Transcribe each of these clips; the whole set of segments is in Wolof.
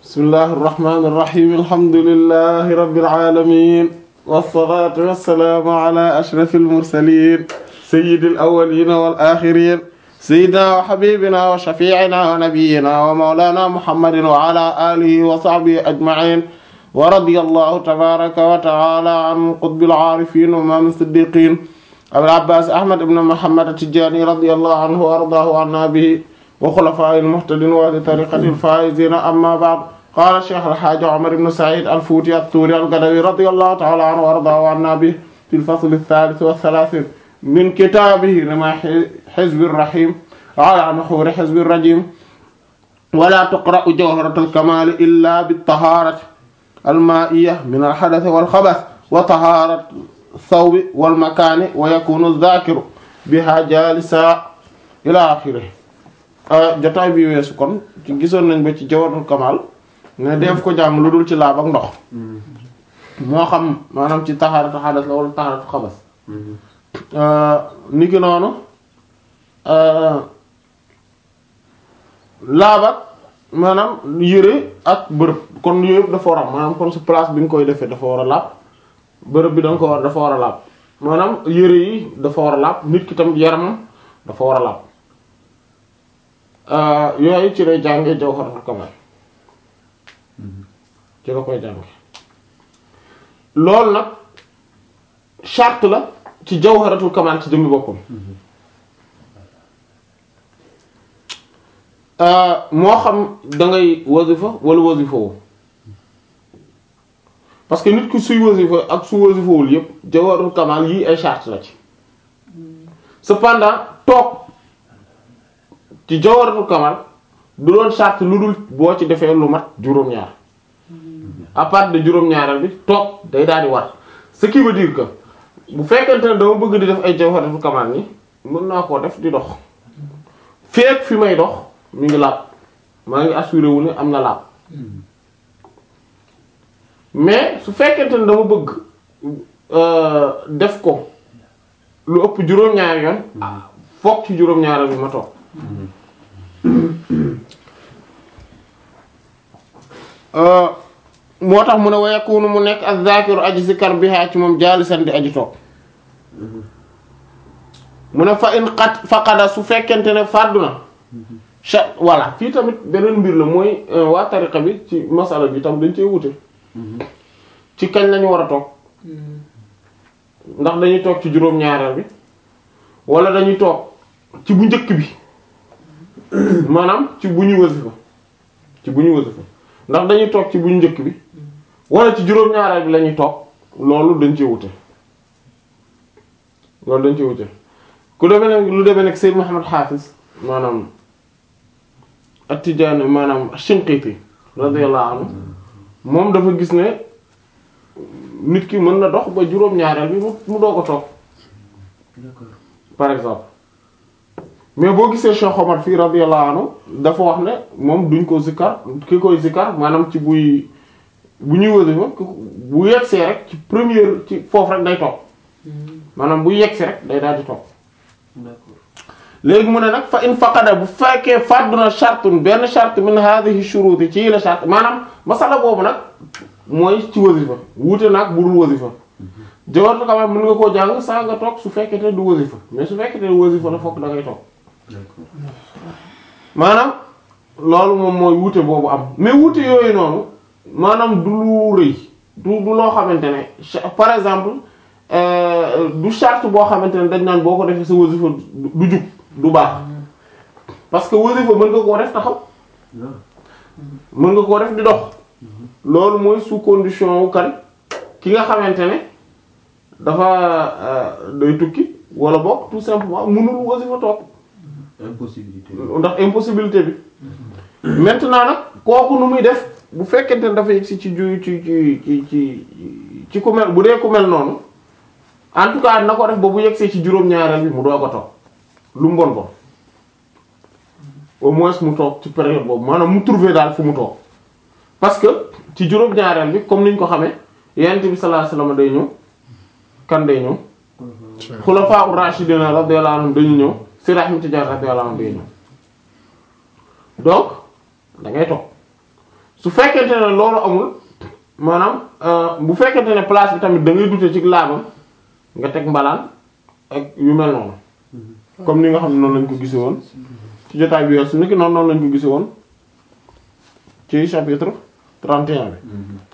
bismillahi irrahmani irrahim alhamdulilahi rabbil alamin wassalatu wassalaamu ala ashrafil mursalin sayyidil awwalina wal axirin sayyidina wa habibina wa shafi'ina wa nabiyyina wa mawlana muhammadin wa ala alihi wa sahbihi ajma'in wa radiyallahu tabaraka wa ta'ala an qutbil aarifin wa imam siddiqin abil abbas ahmad ibn muhammad at-tijani radiyallahu anhu wa ardaahu anna bihi wa xulafaa'il muhtadin wa ahli tariqatil faa'iziin amma ba'd qaala cheikh alxaaji omar ibn said alfuuti attuuri algadawi radiyallahu ta'ala anhu wa ardaahu anna bihi fil fasli ath-thaalith wa ath-thalaatheen min kitaabihi rimaa hizbi rahiim ala nuhuuri hizbi rajiim wa laa tuqra'u jawharatul kamaali illaa bit-tahaarati al-maa'iyya min al-hadathi wal-khabath wa tahaarati thawbi wal-makaani wa yakuunu adh-dhaakiru bihaa jaalisan ilaa aaxirihi jotaay bi weesu kon ci gisoon nañ ba ci jawharatul kamal ne def ko jàng lu dul ci laab ak ndox moo xam maanaam ci taxaaratu xadas la wala taxaaratu xabas ni ki noonu laab ak maanaam yëre ak bërëb kon yooyu yëpp dafa war a maanaam kon su place bi nga koy defee dafa war a laab bërëb bi da nga ko war dafa war a laab maanaam yëre yi dafa war a laab nit ki tam yaramam dafa war a laab yooyu ci lay jànge jawharatul kamal ci la koy jànge loolu nag charte la ci jawharatul kamal ci jëmmi boppam moo xam da ngay wasifa wala wasifa wu parce que nit ku suy wasifa ak su wasifawul yépp jawharatul kamal yii ay charte la ci cependant toog ci jawharatul kamal du doon charte lu dul boo ci defee lu mat juróom-ñaar à part de juróom-ñaaral bi toog day daal di war ce qui veut dire que bu fekkente ne dama bëgg di def ay jawharatul kamal ni mën naa koo def di dox feek fi may dox mi ngi laab maa ngi assuré wu ne am na laab mais su fekkente ne dama bëgg def ko lu ëpp juróom-ñaari yoon foog ci juróom-ñaaral bi ma toog moo tax mu ne wa yakunu mu nekk az-zakiru aji zikar biha ci moom jaalisan di aji toog mu ne fa in xat faqada su fekkente ne fàddu na cha voilà fii tamit beneen mbir la mooy waa tariqa bi ci masala bi tam dañ cee wute ci kañ lañu war a toog ndax dañuy toog ci juróom-ñaareel bi wala dañuy toog ci bu njëkk bi maanaam ci bu ñuy wasifa ci bu ñuy wasifa ndax dañuy toog ci bu njëkk bi wala ci juróom-ñaareel bi la ñuy toog loolu dañ cee wute loolu dañ cee wute ku demee nag lu demee nag Seyd Muhammad Hafiz maanaam At-Tijaani maanaam Shinqiti radiyallahu anhu moom dafa gis ne nit ki mën na dox ba juróom-ñaareel bi mu doo ko toog par exemple mais boo gisee Cheikh Omar fii radiyallahu anhu dafa wax ne moom duñ ko zikkar ki koy zikkar maanaam ci buy bu ñuy wasifa bu yegsee rek ci première ci foofu rek day toog maanaam bu yegsee rek day daal di toog léegi mu ne nag fa in faqada bu fekkee fàdduna shartun benn shart min hadhihi shuruti ci la shart maanaam masala boobu nag mooy ci wasifa wuute nag bu dul wasifa jawharatul kamal mën nga koo jàng saa nga toog su fekkee te du wasifa mais su fekkee te wasifa la fokk da ngay toog maanaam loolu moom mooy wuute boobu am mais wuute yooyu noonu maanaam du lu rëy du du loo xamante ne par exemple du charte boo xamante ne dañ naan boo ko defee sa wasifa du jub du baax parce que wasifa mën nga koo def taxaw mën nga koo def di dox loolu mooy sous condition wu kan ki nga xamante ne dafa day tukki wala boog tout simplement mënul wasifa toog impossibilité ndax impossibilité bi maintenant nag kooku nu muy def bu fekkente ne dafa yegg si ci ju ci ci ci ci ci ku mel bu dee ku mel noonu en tout cas na ko def ba bu yegg see ci juróom-ñaareel bi mu doo ko toog lu mu bon bon au moins mu toog ci période boobu maanaam mu trouver daal fu mu toog parce que ci juróom-ñaareel bi comme niñ ko xamee yonent bi sallallahu alayhi wasallam day ñëw kan day ñëw xulafaa ur-rashidina radiyallahu anhum dañu ñëw si Ahmad Tijaan radiyallahu anhu day ñëw donc da ngay toog su fekkente ne loolu amul maanaam bu fekkente ne place bi tamit da ngay dute ci laabam nga teg mbalaan ak yu mel noonu comme ni nga xam ne noonu lañ ko gise woon ci jotaay bi weesu niki noonu noonu lañ ko gise woon ci chapitre 31 bi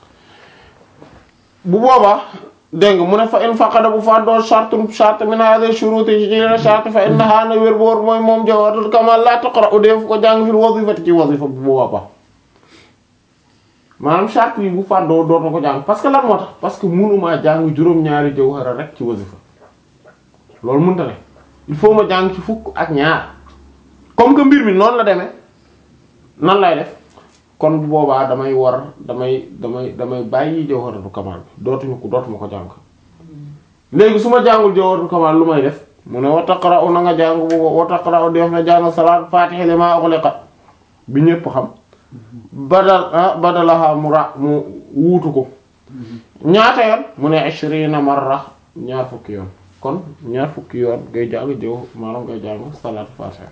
bu boobaa dégg nga mu ne fa in faqada bu fa doo charte charte min hadi shuruti ci ci charte fa innaha na wér boor mooy moom jawharatul kamal la taqra'u def ko jàng fil wazifati ci wazifa bu boobaa maanaam charte yi bu fàddoo dootoo ko jàng parce que lan moo tax parce que mënumaa jàng juróom-ñaari jawhara rek ci wazifa loolu mënta ne il faut ma jàng ci fukk ak ñaar comme que mbir mi noonu la demee nan lay def kon bu boobaa damay war damay damay damay bàyyi jawharatul kamal bi dootuñu ko dootuma ko jàng léegi su ma jàngul jawharatul kamal lu may def mu ne wa taqra'u na nga jàng bu wa taqra'u def na jàng salaat fatiha lima ughliqa bi ñépp xam badal ah badalaha mu ra mu wuutu ko ñaata yoon mu ne ishrina marra ñaar fukki yoon kon ñaar fukki yoon ngay jàng jëw maanaam ngay jàng salaatu fatiha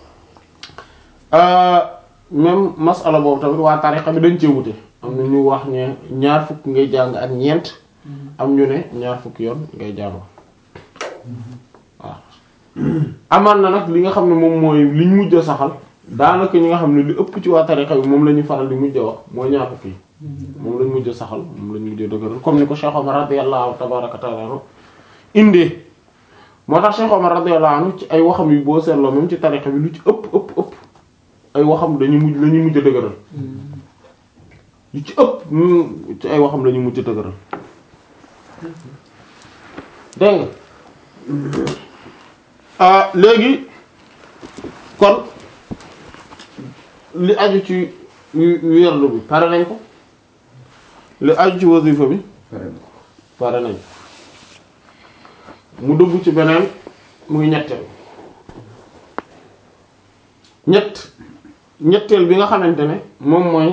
même masala boobu tamit waa tariqa bi dañ cee wute am na ñu wax ne ñaar fukki ngay jàng ak ñeent am ñu ne ñaar fukki yoon ngay jàng waaw amaan na nag li nga xam ne moom mooy liñ mujj a saxal daanaka ñi nga xam ne li ëpp ci waa tariqa bi moom la ñuy faral di mujj a wax mooy ñaar fukki moom lañ mujj a saxal moom lañ mujj a dëgëral comme ni ko Cheikh Omar radiyallahu tabaraka taala anhu indee moo tax Cheikh Omar radiyallahu anhu ci ay waxam yu boo seetloo même ci tariqa bi lu ci ëpp ëpp ëpp ay waxam dañuy mujj la ñuy mujj a dëgëral lu ci ëpp ci ay waxam la ñuy mujj a dëgëral dégg nga léegi kon li aju ci wérlu bi pare nañ ko li aju ci wasifa bi pare nañ mu dugg ci beneen muy ñetteel ñett ñetteel bi nga xamante ne moom mooy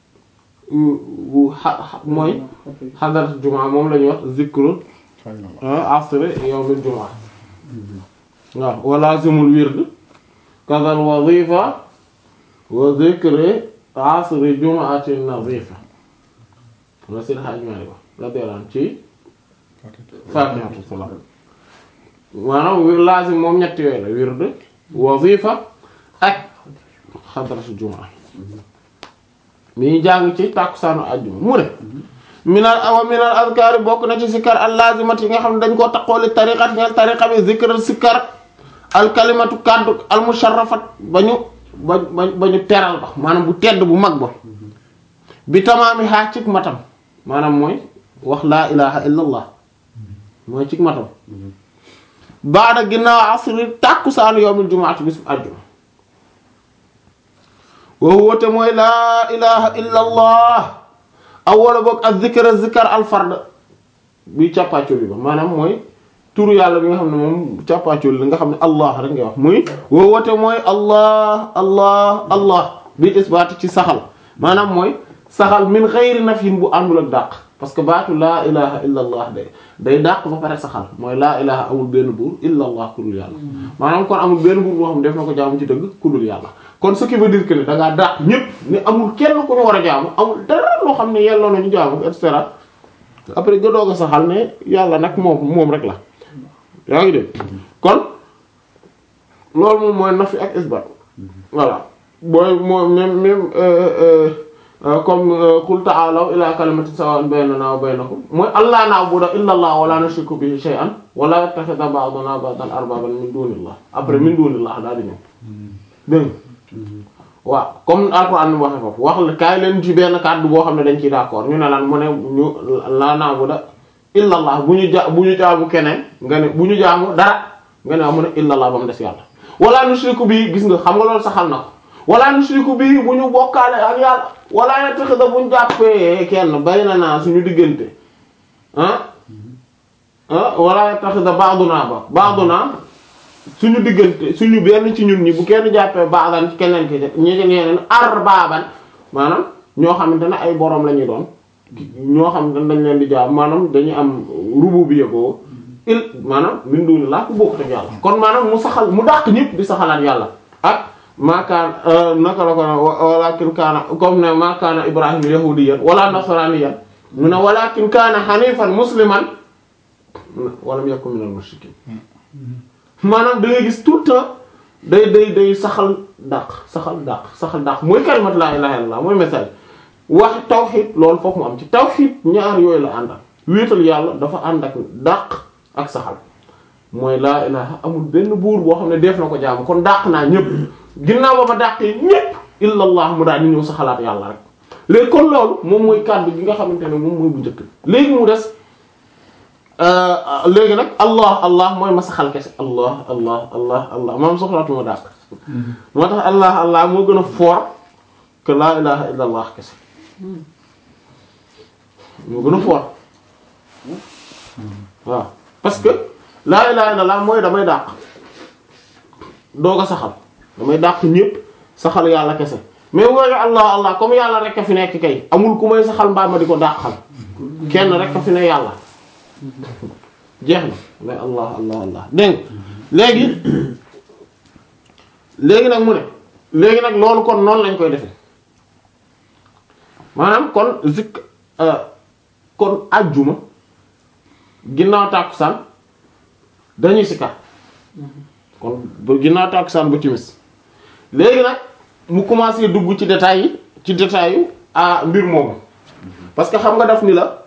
mooy xadarat jumaa moom la ñuy wax zikrul asri yawmil jumaa waaw walazimul wird kazal wazifa wa zikri asri jumaati nazifa la seen xaaj maari ko radiyallahu anhu ci faatihatu salaam maanaam lazim moom ñett yooyu la wird wazifa ak xadaratu jumaa mi ñu jàng ci tàkkusaanu àjjuma mu ne minal awa minal azkaar bokk na ci sikkar al lazimat yi nga xam ne dañ koo taqooli tariqat ñeel tariqa bi zikral sikkar al kalimatu kaddu al musharrafat ba ñu ba ba ñu teral ba maanaam bu tedd bu mag ba bi tamaami xaa cig matam maanaam mooy wax laa ilaha illa allah mooy cig matam baada ginnaaw asri tàkkusaanu yawmil jumaati bis bu àjjuma wa huwa te mooy laa ilaha illa allah aw wala boog ak zikra zikar al fard bi càppaacoo bi ba maanaam mooy turu yàlla bi nga xam ne moom càppaacoo li nga xam ne allah rek ngay wax muy wa huwa te mooy allah allah allah bi isbaat ci saxal maanaam mooy saxal min xayri nafyin bu àndul ak dàq parce que baatu laa ilaha illa allah day day dàq ba pare saxal mooy laa ilaha amul benn buur illa allah ku dul yàlla maanaam kon amul benn buur boo xam ne def na ko jaamu ci dëgg ku dul yàlla kon ce qui veut dire que ne da ngaa dàq ñëpp ni amul kenn ku ñu war a jaamu amul dara loo xam ne yelloo nañu jaamu et cetera après nga doog a saxal ne yàlla nag moom moom rek la yaa ngi dégg kon loolu moom mooy nafi ak isbat voilà booy moo même même comme qul ta'alaw ila kalimatin sawa'in baynana wa baynakum mooy allah na'budu illa allah wa la nushriku bihi shay'an wa la yattakhidha ba'duna ba'dan arbaban min dunillah après min dunillah daal di ñëw dégg waaw comme alquran ni waxe foofu wax la kaay leen ci benn kàddu boo xam ne dañ ciy d'accord ñu ne lan mu ne ñu la na'budu illa allah bu ñu ja bu ñu jaamu keneen nga ne bu ñu jaamu dara nga ne mu ne illa allah ba mu des yàlla wala nushriku bihi gis nga xam nga loolu saxal na ko wala nushriku bihi bu ñu bokkaale ak yàlla wala yattakhidha bu ñu jàppee kenn bayna naa suñu diggante ah ah wala yattakhidha ba'duna ba ba'duna suñu diggante suñu benn ci ñun ñi bu kenn jàppee ba'dan ci keneen ki ñi ci ñeneen arbaaban maanaam ñoo xamante ne ay borom la ñu doon ñoo xamante ne dañ leen di jaam maanaam dañuy am rububiyya boobu il maanaam min duni laa ku bokk ak yàlla kon maanaam mu saxal mu dàq ñëpp di saxalaat yàlla ak maa kaana naka la ko na walakin kaana comme ne maa kaana ibrahim yahudiyan wala nasraniyan mu ne walakin kaana hanifan musliman walam yakun minal mushrikin maanaam da ngay gis tout le temps day day day saxal dàq saxal dàq saxal dàq mooy kalimat laa ilaha illallah mooy message wax tawxid loolu foofu mu am ci tawxid ñaar yooyu la àndal wéetal yàlla dafa ànd ak dàq ak saxal mooy laa ilaha amul benn buur boo xam ne def na ko jaamu kon dàq naa ñëpp ginnaaw ba ma dàqee ñëpp illallah mu daal di ñëw saxalaat yàlla rek léegi kon loolu moom mooy kàddu gi nga xamante ne moom mooy bu njëkk léegi mu des léegi nag allah allah mooy ma saxal kese allah allah allah allah maam soxlaatuma dàq moo tax allah allah moo gën a fort que laa ilaha illa allah kese moo gën a fort waaw parce que laa ilaha illa allah mooy damay dàq doog a saxal damay dàq ñépp saxal yàlla kese mais wooyu allah allah comme yàlla rek a fi nekk kay amul ku may saxal mbaa ma di ko dàqal kenn rek a fi ne yàlla jeex na mais allah allah allah dégg nga léegi léegi nag mu ne léegi nag loolu kon noonu lañ koy defee maanaam kon zik kon ajjuma ginnaaw tàkkusaan dañuy sikar kon ba ginnaaw tàkkusaan ba timis léegi nag mu commencé dugg ci détails yi ci détails yu ah mbir moomu parce que xam nga daf ni la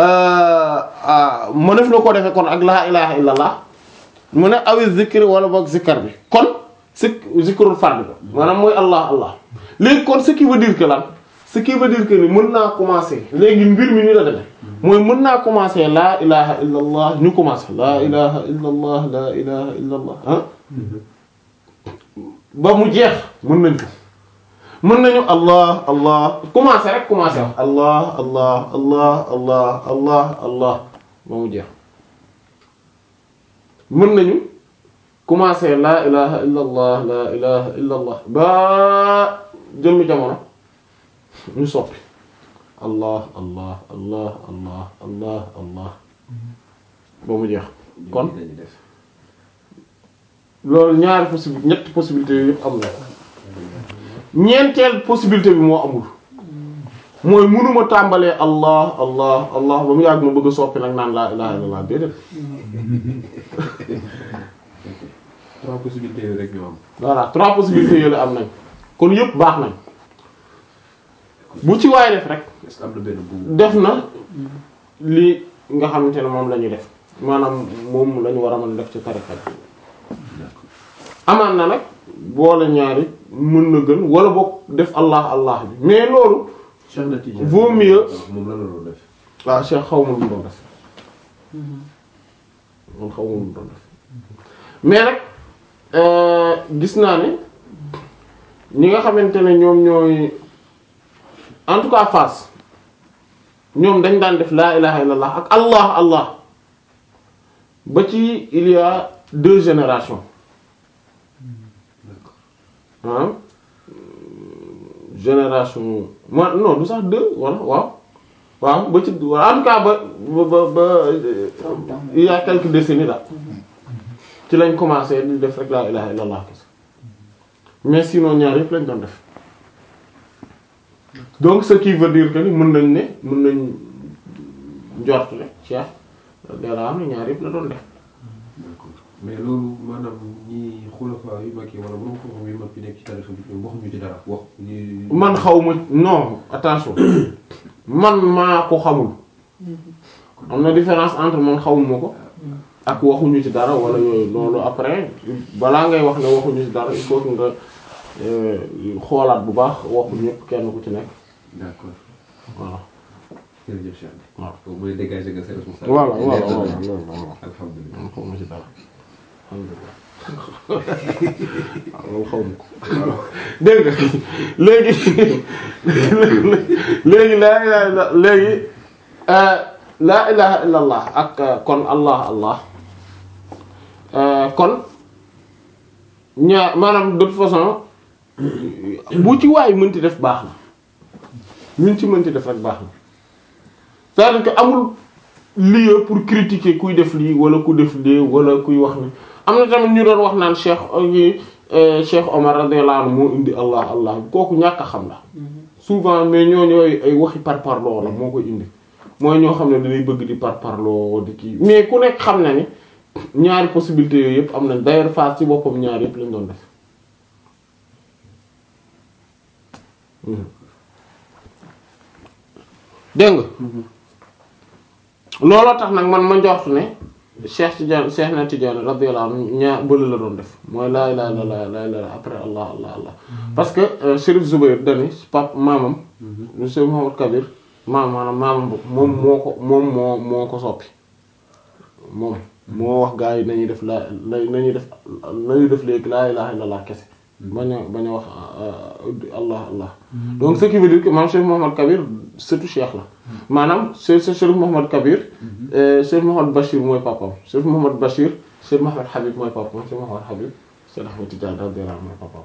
mënef na ko defee kon ak laa ilaha illallah mu ne awi zikri wala boog zikkar bi kon zik zikrul fard ko maanaam mooy allah allah léegi kon ce qui veut dire que lan ce qui veut dire que ni mën naa commencer léegi mbir mi ni la demee mooy mën naa commencer laa ilaha illallah ñu commencer laa ilaha illallah laa ilaha illallah ah ba mu jeex mën nañ ko mën nañu allah allah commencer rek commencer wax allah allah allah allah allah allah ba mu jeex mën nañu commencer laa ilaha illa allah laa ilaha illa allah ba jëmmi jamono ñu soppi allah allah allah allah allah allah ba mu jeex kon loolu ñaari possibilité ñetti possibilité yooyu yëpp am na ñeenteel possibilité bi moo amul mooy mënuma tàmbalee allah allah allah ba mu yàgg ma bëgg a soppi nag naan laa ilaha illallah déedéet trois possibilités yooyu rek ñoo am. voilà trois possibilités yooyu la am nañ kon yëpp baax nañ bu ci waay def rek est-ce que am na benn bu. def na li nga xamante ne moom la ñuy def maanaam moom la ñu war a mën a def ci tariqa bi amaan na nag boole ñaari mën na gën wala boog def allah allah bi mais loolu Cheikh na Tidiane vaut mieux moom la la doon def. waaw Cheikh xaw ma lu mu doon def man xaw ma lu mu doon def mais nag euh, gis naa ne ñi nga xamante ne ñoom ñooy en tout cas Fass ñoom dañ daan def laa ilaha illallah ak allah allah ba ci il y a deux générations ah génération moi non du sax deux wala waaw waaw ba ci en tout cas ba ba ba ba il y a quelques décennies là ci lañ commencé di def rek laa ilaha illallah kese mais sinon ñaar yëpp lañ doon def donc ce qui veut dire que ni mën nañ ne mën nañ njort ne Cheikh dara am na ñaar yëpp la doon def d'accord mais loolu maanaam ñi xulafa yu mag yi wala borom xam-xam yu mag yi nekk ci tarixa bi ñoom waxuñu ci dara wax ñi. man xaw ma non attention man maa ko xamul am na différence entre man xawuma ko ak waxuñu ci dara wala yooyu loolu après balaa ngay wax ne waxuñu ci dara il faut que nga euh, xoolaat bu baax waxu ñëpp kenn ku ci nekk d'accord voilà. jërëjëf Cheikh. waaw donc mooy dégager nga sa responsabilité. voilà voilà voilà loolu voilà. alhamdulilah. man xawma ci dara alhamdulilah waaw loolu xaw ma ko dégg nga léegi léegi laa ilaha illa léegi euh, laa ilaha illa allah ak euh, kon allah allah euh, kon ñaar maanaam de toute façon bu ci waay mënti def baax na ñun ci mënti def rek baax na c'est-à-dire que amul lieu pour critiquer kuy def lii wala ku def lii wala kuy wax ni am na tamit ñu doon wax naan cheikh yi Cheikh Omar radiyallahu anhu moo indi allah allah kooku ñàkk a xam la souvent mais ñooñu yooyu ay waxi parparloo la moo koy indi mooy ñoo xam ne dañuy bëgg di parparloo di kii mais ku nekk xam na ni ñaari possibilités yooyu yëpp am nañ d'ailleurs phase ci boppam ñaari yëpp lañ doon def dégg nga looloo tax nag man ma njort ne Cheikh Tidiane Cheikh na Tidiane radiyallahu anhu ñaar bële la doon def mooy laa ilaaha illallaah laa ilaaha illallaah après allah allah allah parce que Chérif Zoubair dani pap maamam monsieur Mouhamad Kabir maam maanaam maamam moom moo ko moom moo moo ko soppi moom moo wax gaa yi nañuy def laa nañuy def nañuy def léegi laa ilaaha illallaah kese bañ a bañ a wax allah allah donc ce qui veut dire que maam Cheikh Mouhamad Kabir surtout Cheikh la maanaam Cheikh Cheikh Mouhamad Kabir Cheikh Mouhamad Bachir mooy papam Cheikh Mouhamad Bachir Cheikh Mouhamad Habib mooy papam Cheikh Mouhamad Habib Cheikh Ahmed Tidiane radiyallahu anhu mooy papam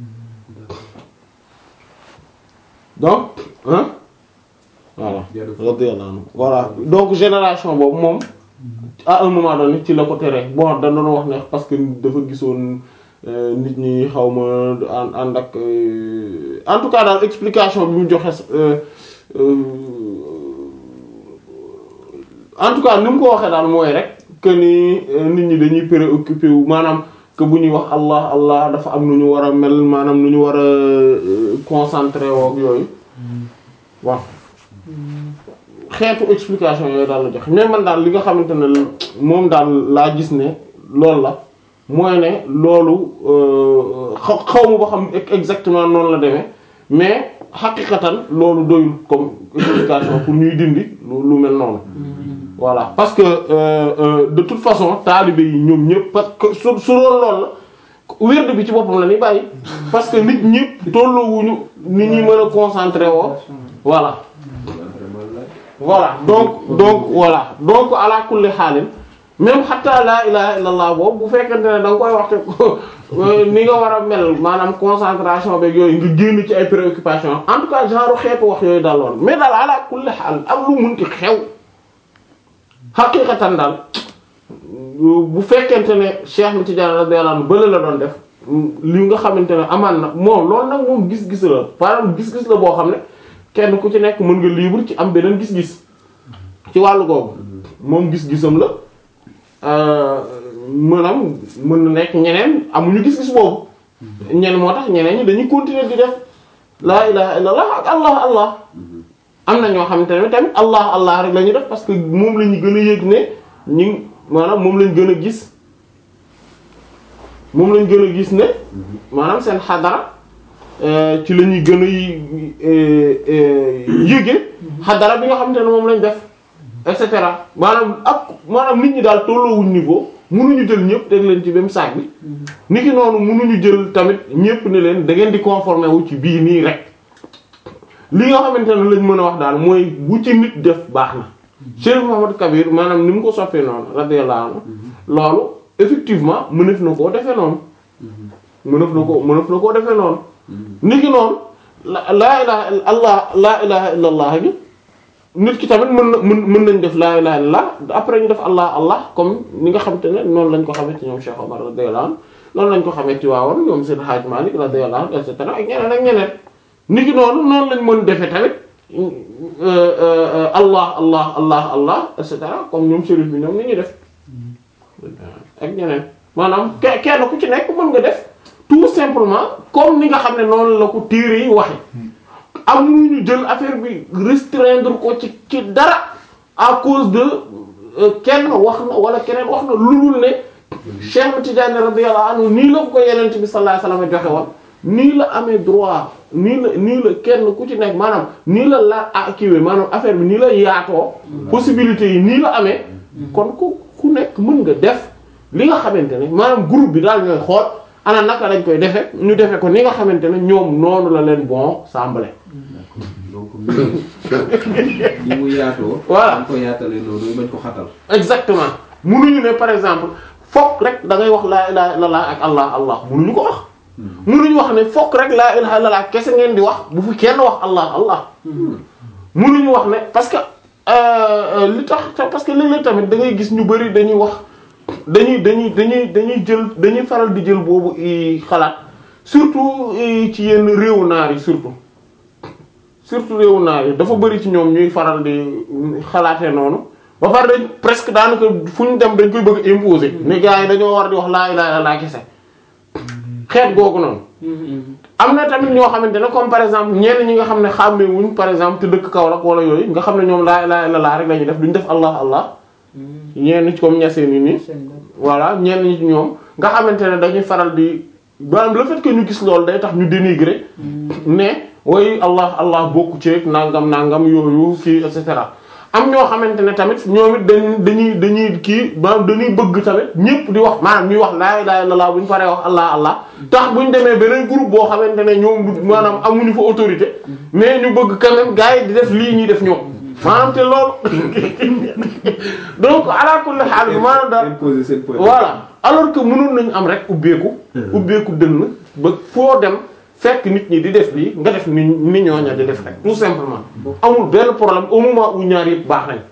donc hein voilà radiyallahu anhu voilà donc génération boobu moom à un moment donné ci la ko tere bon da doon wax ne parce que dafa gisoon nit ñi xaw ma ànd ànd ak en tout cas daal explication bi mu joxe en tout cas ni mu ko waxee daal mooy rek que ni nit ñi dañuy préoccupé wu maanaam que bu ñuy wax allah allah dafa am nu ñu war a mel maanaam nu ñu war a concentré woo ak yooyu waaw xeetu explication yooyu daal la joxe mais man daal li nga xamante ne moom daal laa gis ne loolu la mooy ne loolu xaw xaw ma ba xam exactement noonu la demee mais xaqiqatan loolu doyul comme explication pour ñuy dindi lu mel noonu voilà parce que euh, euh, de toute façon taalibe yi ñoom ñëpp parce que su su doon loolu la wérd bi ci boppam la ñuy bàyyi parce que nit ñëpp tolloowuñu nit ñi mën a concentré woo voilà voilà donc donc voilà donc ala kulli xaalin même xataa laa ilaha illallah boobu bu fekkente ne da nga koy waxte ni nga war a mel maanaam concentration beeg yooyu nga génn ci ay préoccupations en tout cas genre xeetu wax yooyu daal lool mais daal ala kulli xaal ak lu munti xew xaqiqatan daal bu fekkente ne Cheikh mi Tidiane radiyallahu anhu bële la doon def li nga xamante ne amaan na moom loolu nag moom gis-gis la maanaam gis-gis la boo xam ne kenn ku ci nekk mën nga libre ci am beneen gis-gis ci wàllu googu moom gis-gisam la maanaam mën na nekk ñeneen amuñu gis-gis boobu ñeneen moo tax ñeneen ñi dañuy continuer di def laa ilaha illallah ak allah allah am na ñoo xamante ne tamit allah allah rek la ñuy def parce que moom la ñu gën a yëg ne ñi maanaam moom lañ gën a gis moom lañ gën a gis ne maanaam seen xadara ci la ñuy gën a yëge xadara bi nga xamante ne moom lañ def et cetera maanaam ak maanaam nit ñi daal tolloowuñ niveau mënuñu jël ñëpp teg leen ci même sac bi nit ki noonu mënuñu jël tamit ñëpp ne leen da ngeen di conformer wu ci bii nii rek li nga xamante ne lañ mën a wax daal mooy bu ci nit def baax na Cheikh Mouhamad Kabir maanaam ni mu ko soppee noonu radiyallahu anhu loolu effectivement mënef na koo defee noonu mënef na ko mënef na koo defee noonu nit ki noonu la laa ilaha allah laa ilaha illa allah bi nit ki tamit mën na mën mën nañ def laa ilaha illallah après ñu def allah allah comme ni nga xamante ne noonu lañ ko xamee ci ñoom Cheikh Omar radiyallahu anhu noonu lañ ko xamee ci waawoon ñoom seen Hadj Malick radiyallahu anhu et cetera ak ñeneen ak ñeneen nit ki noonu noonu lañ mën defee tamit allah allah allah allah et cetera comme ñoom chérif bi ñoom ni ñuy def ak ñeneen maanaam ke kenn ku ci nekk mën nga def tout simplement comme ni nga xam ne noonu la ko téere yi waxe amuñu jël affaire bi restreindre ko ci ci dara à cause de kenn wax na wala keneen wax na lu dul ne Cheikh Tidiane radiyallahu anhu nii la ko yeneen bi sallallahu alayhi wasallam joxe woon nii la amee droit nii la nii la kenn ku ci nekk maanaam nii la la ah kiiwee maanaam affaire bi nii la yaatoo possibilités yi nii la amee kon ku ku nekk mën nga def li nga xamante ne maanaam groupe bi daal ñooy xool ana naka lañ koy defe ñu defe ko ni nga xamante ne ñoom noonu la leen bon semblé donc ni mu yaatoo. Voilà. dañ ko yaatalee noonu bañ ko xatal. exactement munuñu ne par exemple fokk rek da ngay wax laa ilaha illallah ak allah allah munuñu ko wax munuñu wax ne fokk rek laa ilaha illallah kese ngeen di wax bu fi kenn wax allah allah munuñu wax ne parce que euh, euh, li tax parce que léeg-léeg tamit da ngay gis ñu bari dañuy wax dañuy dañuy dañuy dañuy jël dañuy faral di jël boobu i xalaat surtout i ci yenn réewu naar yi surtout surtout réewu naar yi dafa bari ci ñoom ñuy faral di xalaatee noonu ba pare dañ presque daanaka fu ñu dem dañ koy bëgg a imposer ne gars yi dañoo war di wax laa ilaaha illallaah kese xeet googu noonu am na tamit ñoo xamante ne comme par exemple ñenn ñi nga xam ne xàmmee wuñ par exemple te dëkk Kaolack wala yooyu nga xam ne ñoom laa ilaaha illallaah rek la ñuy def duñ def allah allah ñenn ci comme ñaseen yi nii voilà ñenn ñi ci ñoom nga xamante ne dañuy faral di maanaam le fait que ñu gis loolu day tax ñu dénigrer ne way allah allah bokku ci nangam nangam yooyu kii et cetera am ñoo xamante ne tamit ñoom it dañ dañuy dañuy kii maanaam dañuy bëgg tamit ñëpp di wax maanaam ñuy wax laa ilaaha illallaah bu ñu paree wax allah allah tax bu ñu demee beneen groupe boo xamante ne ñoom du maanaam amuñu fa autorité mais ñu bëgg quand même gars yi di def lii ñuy def ñoom maanaam te loolu donc ala kulli haal maanaam daal imposer seen point. voilà alors que mënoon nañu am rek ubbeeku ubbeeku dënn ba foo dem fekk nit ñi di def lii nga def ni ni ñooña di def rek tout simplement amul benn problème au moment où ñaar yëpp baax nañ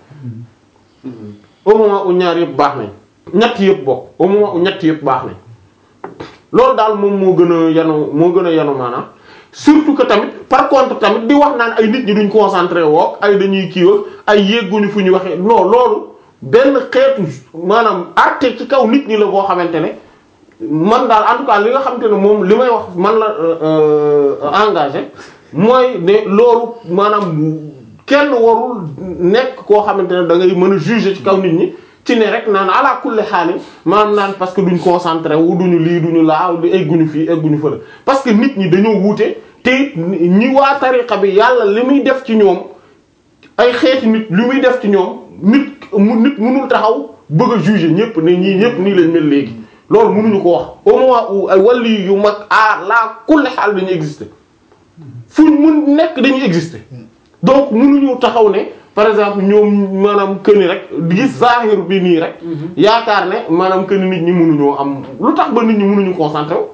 au moment où ñaar yëpp baax nañ ñett yëpp bokk au moment où ñett yëpp baax nañ loolu daal moom moo gën a yanu moo gën a yanu maanaam surtout que tamit par contre tamit di wax naan ay nit ñi duñ concentré woo ay dañuy kii woo ay yégguñu fu ñu waxee non loolu benn xeetu maanaam arte ci kaw nit ñi la boo xamante ne man daal en tout cas li nga xamante ne moom li may wax man la engagé mooy ne loolu maanaam kenn warul nekk koo xamante ne da ngay mën a juger ci kaw nit ñi ci ne rek naan ala kulli xaali maanaam naan parce que duñ concentré wu duñu lii duñu laa di egguñu fii egguñu fële parce que nit ñi dañoo wuute te it ñi waa tariqa bi yàlla li muy def ci ñoom ay xeeti nit li muy def ci ñoom nit mu nit mënul taxaw bëgg a juger ñëpp ne ñii ñëpp nii lañ mel léegi loolu mënuñu ko wax au moment où ay wàllu yu mag à la kulli xaal dañuy exister fuñ mun nekk dañuy exister donc mënuñu taxaw ne par exemple ñoom maanaam këni rek gis zahir bi nii rek yaakaar ne maanaam këni nit ñi mënuñoo am lu tax ba nit ñi mënuñu concentré wu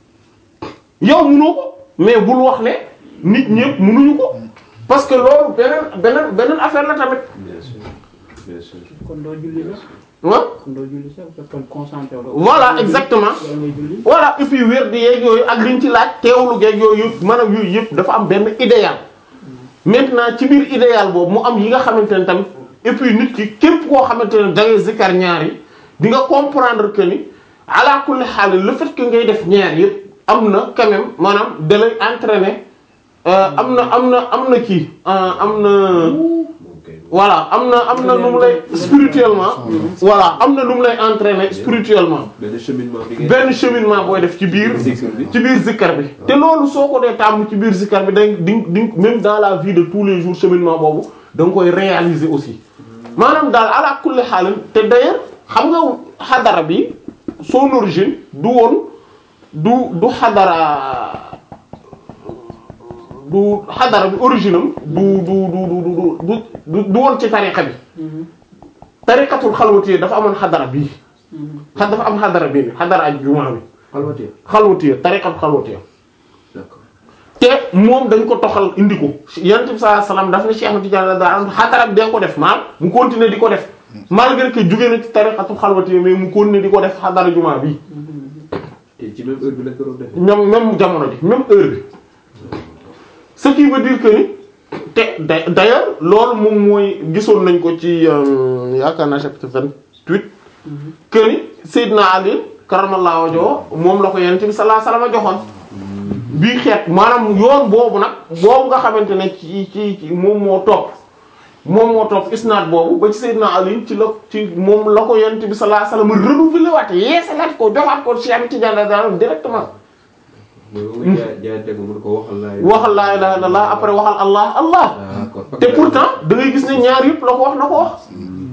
yow mënoo ko mais bul wax ne nit ñëpp mënuñu ko parce que loolu beneen beneen beneen affaire la tamit bien sûr bien sûr. kon doo julli sax wa kon doo julli sax parce que kon concentré wu la. Voilà, exactement. yow ngay julli. voilà et puis wér di yeeg yooyu ak liñ ci laaj teewlu geeg yooyu yëpp maanaam yooyu yëpp dafa am benn idéal maintenant ci biir idéal boobu mu am yi nga xamante ne tamit et puis nit ki képp koo xamante ne da ngay zikkar ñaar yi di nga comprendre que ni ala kulli xaal le fait que ngay def ñaar yëpp am na quand même maanaam da lay entraîner euh, am na am na am na kii euh, am na moom kay. voilà am na am na nu mu lay spirituellement voilà am na nu mu lay entraîner spirituellement benn cheminement bi ngay. benn cheminement booy def ci biir Zikr bi. ci biir zikkar bi te loolu soo ko dee tàmm ci biir zikkar bi dañ di di même dans la vie de tous les jours cheminement boobu da nga koy réaliser aussi maanaam daal ala kulli xaalin te d'ailleurs xam nga xadara bi son origine du woon du du xadara du xadara bi origine am du du du du du du du woon ci tariqa bi tariqatul xalwatiya dafa amoon xadara bii xa dafa am xadara bii ni xadara ak jumaa bi xalwatiya. xalwatiya tariqatul xalwatiya d'accord. te moom dañ ko toxal indi ko yonent bi sallallahu alayhi wasallam daf ne Cheikh Ahmad Tidiane daa am xadara bi dee ko def maanaam mu continuer di ko def malgré que jóge na ci tariqatul xalwatiya mais mu continuer di ko def xadara jumaa bi te ci même heure bi lañ ko doon defee. ñoom même jamono ji même heure bi ce qui veut dire que ni te da- d'ailleurs loolu moom mooy gisoon nañ ko ci euh, yaakaar naa chapitre vingt-huit que ni Seydina Ali karamallahu wajhahu moom la ko Yonent bi sallallahu alayhi wasallam joxoon bii xeet maanaam yoon boobu nag boobu nga xamante ne ci ci ci moom moo topp moom moo topp isnaad boobu ba ci Seydina Ali ci la ci moom la ko Yonent bi sallallahu alayhi wasallam renouvelé waat yeesalaat ko joxaat ko Cheikh Tidiane daal directement mooy ba muy jaay jaayante ko mun ko waxal laay. waxal laa ilaha illallah après waxal allah allah d'accord. te pourtant da ngay gis ne ñaar yëpp la ko wax na ko wax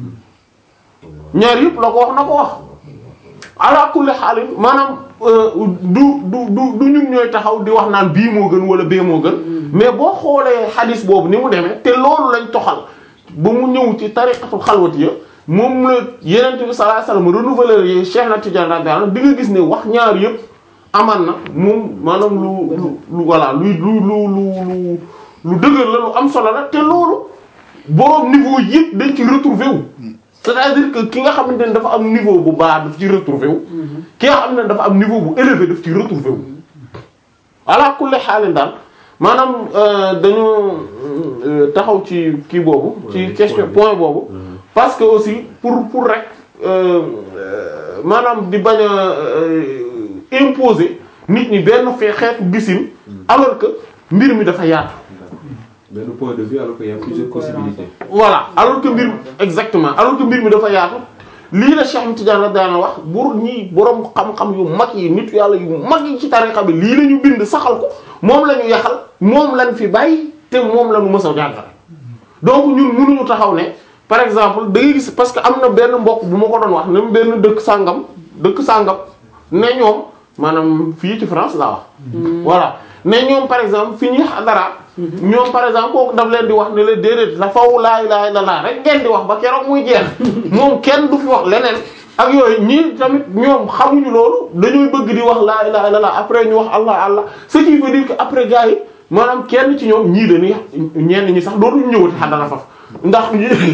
ñaar yëpp la ko wax na ko wax ala kulli xaalin maanaam euh, du du du du ñun ñooy taxaw di wax naan bii moo gën wala bee moo gën mais boo xoolee xadis boobu ni mu demee te loolu lañ toxal ba mu ñëw ci tariqatul xalwatiya moom la yenente bi sallallahu alayhi wasallam renouveler yi Cheikh na Tidiane radiyallahu anhu di nga gis ne wax ñaar yëpp aman na moom maanaam lu lu lu voilà lu lu lu lu lu lu dëgër la lu am solo la te loolu boroom niveau yëpp dañ ci retrouver wu c'est-à-dire que ki nga xamante ne dafa am niveau bu baax daf ci retrouver wu ki nga xam ne dafa am niveau bu élevé daf ci retrouver wu ala kulli xaalin daal maanaam euh, dañu euh, taxaw ci kii boobu ci Ouais, question point point bi. boobu Mhm. parce que aussi pour pour rek euh, euh, maanaam di bañ a euh, imposer nit ñi benn fee xeetu gisin alors que mbir mi dafa yaatu benn point de vue alors qu'il y a plusieurs possibilités. voilà alors que mbir exactement alors que mbir mi dafa yaatu lii la Cheikh Tidiane la daana wax bur ñi borom xam-xam yu mag yi nit yàlla yu mag yi ci tarixa bi lii la ñu bind saxal ko moom la ñu yaxal moom lañ fi bàyyi te moom la ñu mës a jàngale donc ñun mënuñu taxaw ne par exemple da ngay gis parce que am na benn mbokk bu ma ko doon wax ne benn dëkk sàngam dëkk sàngam ne ñoom maanaam fii ci France laa wax voilà ne ñoom par exemple fi ñuy xadara ñoom par exemple kooku daf leen di wax ne leen déedéet la faw laa ilaaha illallaah rek ngeen di wax ba keroog muy jeex moom kenn du fi wax leneen ak yooyu ñii tamit ñoom xamuñu loolu dañuy bëgg di wax laa ilaaha illallaah après ñu wax allah allah ce qui veut dire que après gars yi maanaam kenn ci ñoom ñii dañuy ñenn ñi sax dootuñu ñëwati xadara faf ndax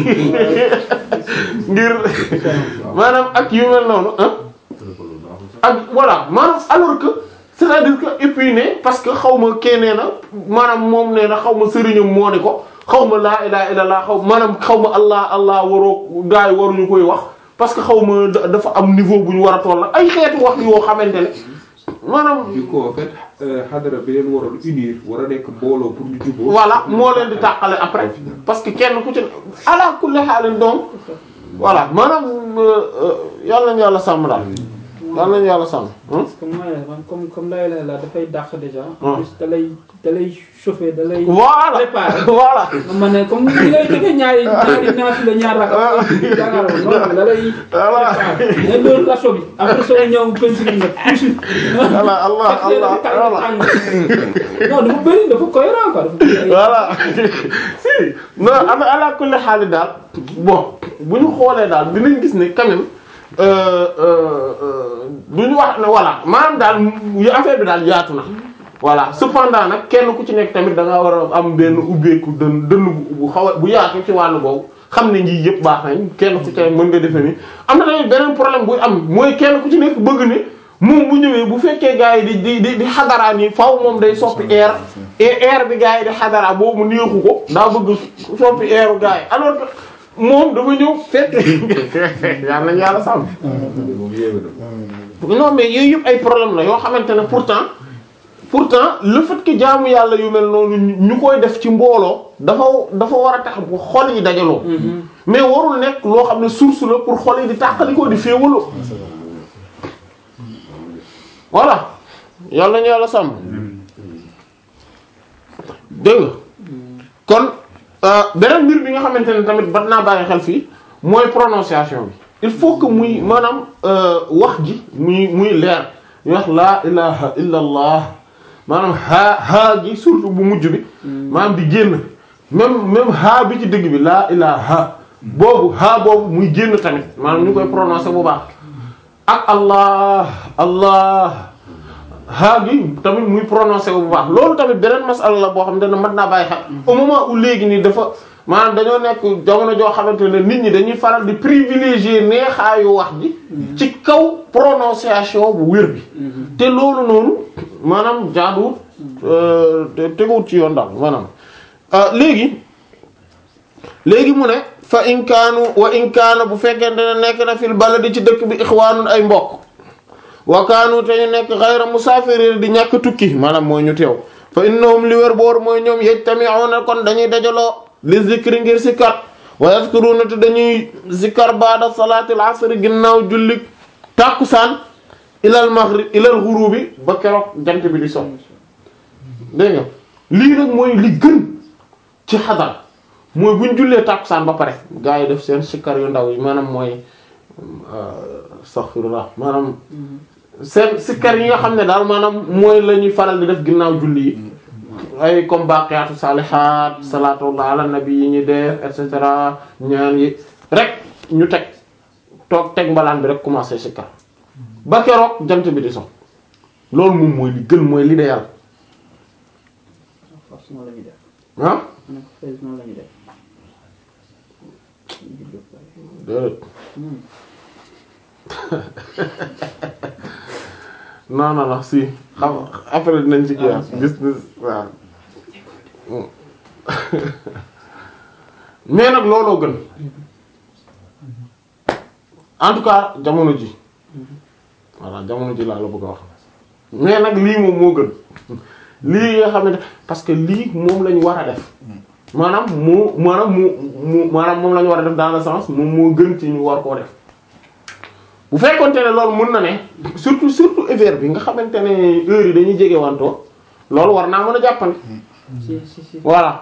ngir maanaam ak yu mel noonu ah ak voilà maanaam alors que c'est-à-dire que et puis ne parce que xaw ma kee nee na maanaam moom nee na xaw ma sëriñam moo ne ko xaw ma laa ilaha illallah xaw maanaam xaw ma allah allah waroo gars yi waruñu koy wax parce que xaw ma da- dafa am niveau bu ñu war a toll ay xeetu wax yoo xamante ne maanaam du coup en fait xadara bi leen waroon unir war a nekk mbooloo pour ñu jubóo. voilà moo leen di tàqale après parce que kenn ku ci ala kulli xaalin donc voilà maanaam euh, euh, yàlla nañu yàlla sàmm daal yàlla nañu yàlla sàmm hein? parce que mooy man comme comme lay lay la dafay dàq déjà. Ah. en plus da lay da lay chauffer da lay. voilà préparer. voilà ma ne comme ni ngay defee ñaari ñaari naaf la ñaar la. jàngaaroo noonu da lay. Voilà. préparer nga doon lasso bi après soo ñëw peinture nga tuuti. voilà allah allah voilà non dafa bëri dafa cohérent quoi dafa bëri ay- voilà si non am ala kulli xaali daal bon bu ñu xoolee daal dinañ gis ne quand même euh, euh, euh, du ñu wax ne voilà maanaam daal yu affaire bi daal yaatu na voilà cependant nag kenn ku ci nekk tamit da nga war a am benn ubbeeku dën dënn bu bu xaw a bu yaatu ci wàllu boobu xam ne nji yëpp baax nañ kenn ku ci nekk mën nga defe ni am na tamit beneen problème buy am mooy kenn ku ci nekk bëgg ne moom bu ñëwee bu fekkee gars yi di di di di xadaraa nii faaw moom day soppi air et air bi gars yi di xadaraa boobu mu neexu ko daa bëgg soppi airu gars yi alors que moom dafa ñëw fekk yàlla nañ yàlla sàmm moom yéeme na. non mais yooyu yëpp ay problème la yoo xamante ne pourtant pourtant le fait que jaamu yàlla yu mel noonu ñu koy def ci mbooloo dafa dafa war a tax bu xol yi dajaloo mais warul nekk loo xam ne source la pour xol yi di tàqalikoo di féewaloo voilà yàlla ñu yàlla sàmm dégg nga kon euh, beneen mbir bi nga xamante ne tamit bat naa bàyyi xel fii mooy prononciation bi il faut que muy maanaam euh, wax ji muy muy leer ñu wax laa ilaha illa allah maanaam haa haa gi surtout bu mujj bi maanaam di génn même même haa bi ci dëgg bi laa ilaha boobu haa boobu muy génn tamit maanaam ñu koy prononcer bu baax ak allah allah haa gi tamit muy prononcé bu baax loolu tamit beneen masala la boo xam ne mat naa bàyyi xel au moment où léegi nii dafa maanaam dañoo nekk jamono joo xamante ne nit ñi dañuy faral di privilégier neexaayu wax ji ci kaw prononciation bu wér bi te loolu noonu maanaam jaaduwut euh, te teguwut ci yoon daal maanaam euh, léegi léegi mu ne fa in kaanu wa in kaana bu fekkente ne nekk na fil baladi ci dëkk bi ixwaanun ay mbokk wa kaanu te ñu nekk xayra musaafirin di ñàkk tukki maanaam mooy ñu teew fa innahum li wér boor mooy ñoom yajtami'una kon dañuy dajaloo li zikri ngir sikkar wa yazkuruna te dañuy sikkar baada salaatil asri ginnaaw julli tàkkusaan ilal maghrib ilal ghurubi ba keroog jant bi di so dégg nga lii nag mooy li gën ci xadar mooy bu ñu jullee tàkkusaan ba pare gaa yi def seen sikkar yu ndaw yi maanaam mooy astaghfirullah maanaam seen sikkar yi nga xam ne daal maanaam mooy la ñuy faral di def ginnaaw julli yi ay comme baqiyaatu salihaat salaatullah ala nabi yi ñu def et cetera ñaan yi rek ñu teg toog teg mbalaan bi rek commencé sikkar ba keroog jant bi di so loolu moom mooy li gën mooy l'idéal forcément la ñuy def ah ma ne ko forcément la ñuy def déedéet non non non si xam après dinañ ci kii gis waaw mais nag looloo gën en tout cas jamono ji voilà jamono ji laa la bëgg a wax mais nag lii moom moo gën lii nga xamante parce que lii moom lañu war a def maanaam moo maanaam mu mu maanaam moom la ñu war a def dans le sens moom moo gën ci ñu war koo def bu fekkonte ne loolu mën na ne surtout surtout hiver bi nga xamante ne heure yi dañuy jege wantoo loolu war naa mën a jàppandi si si si voilà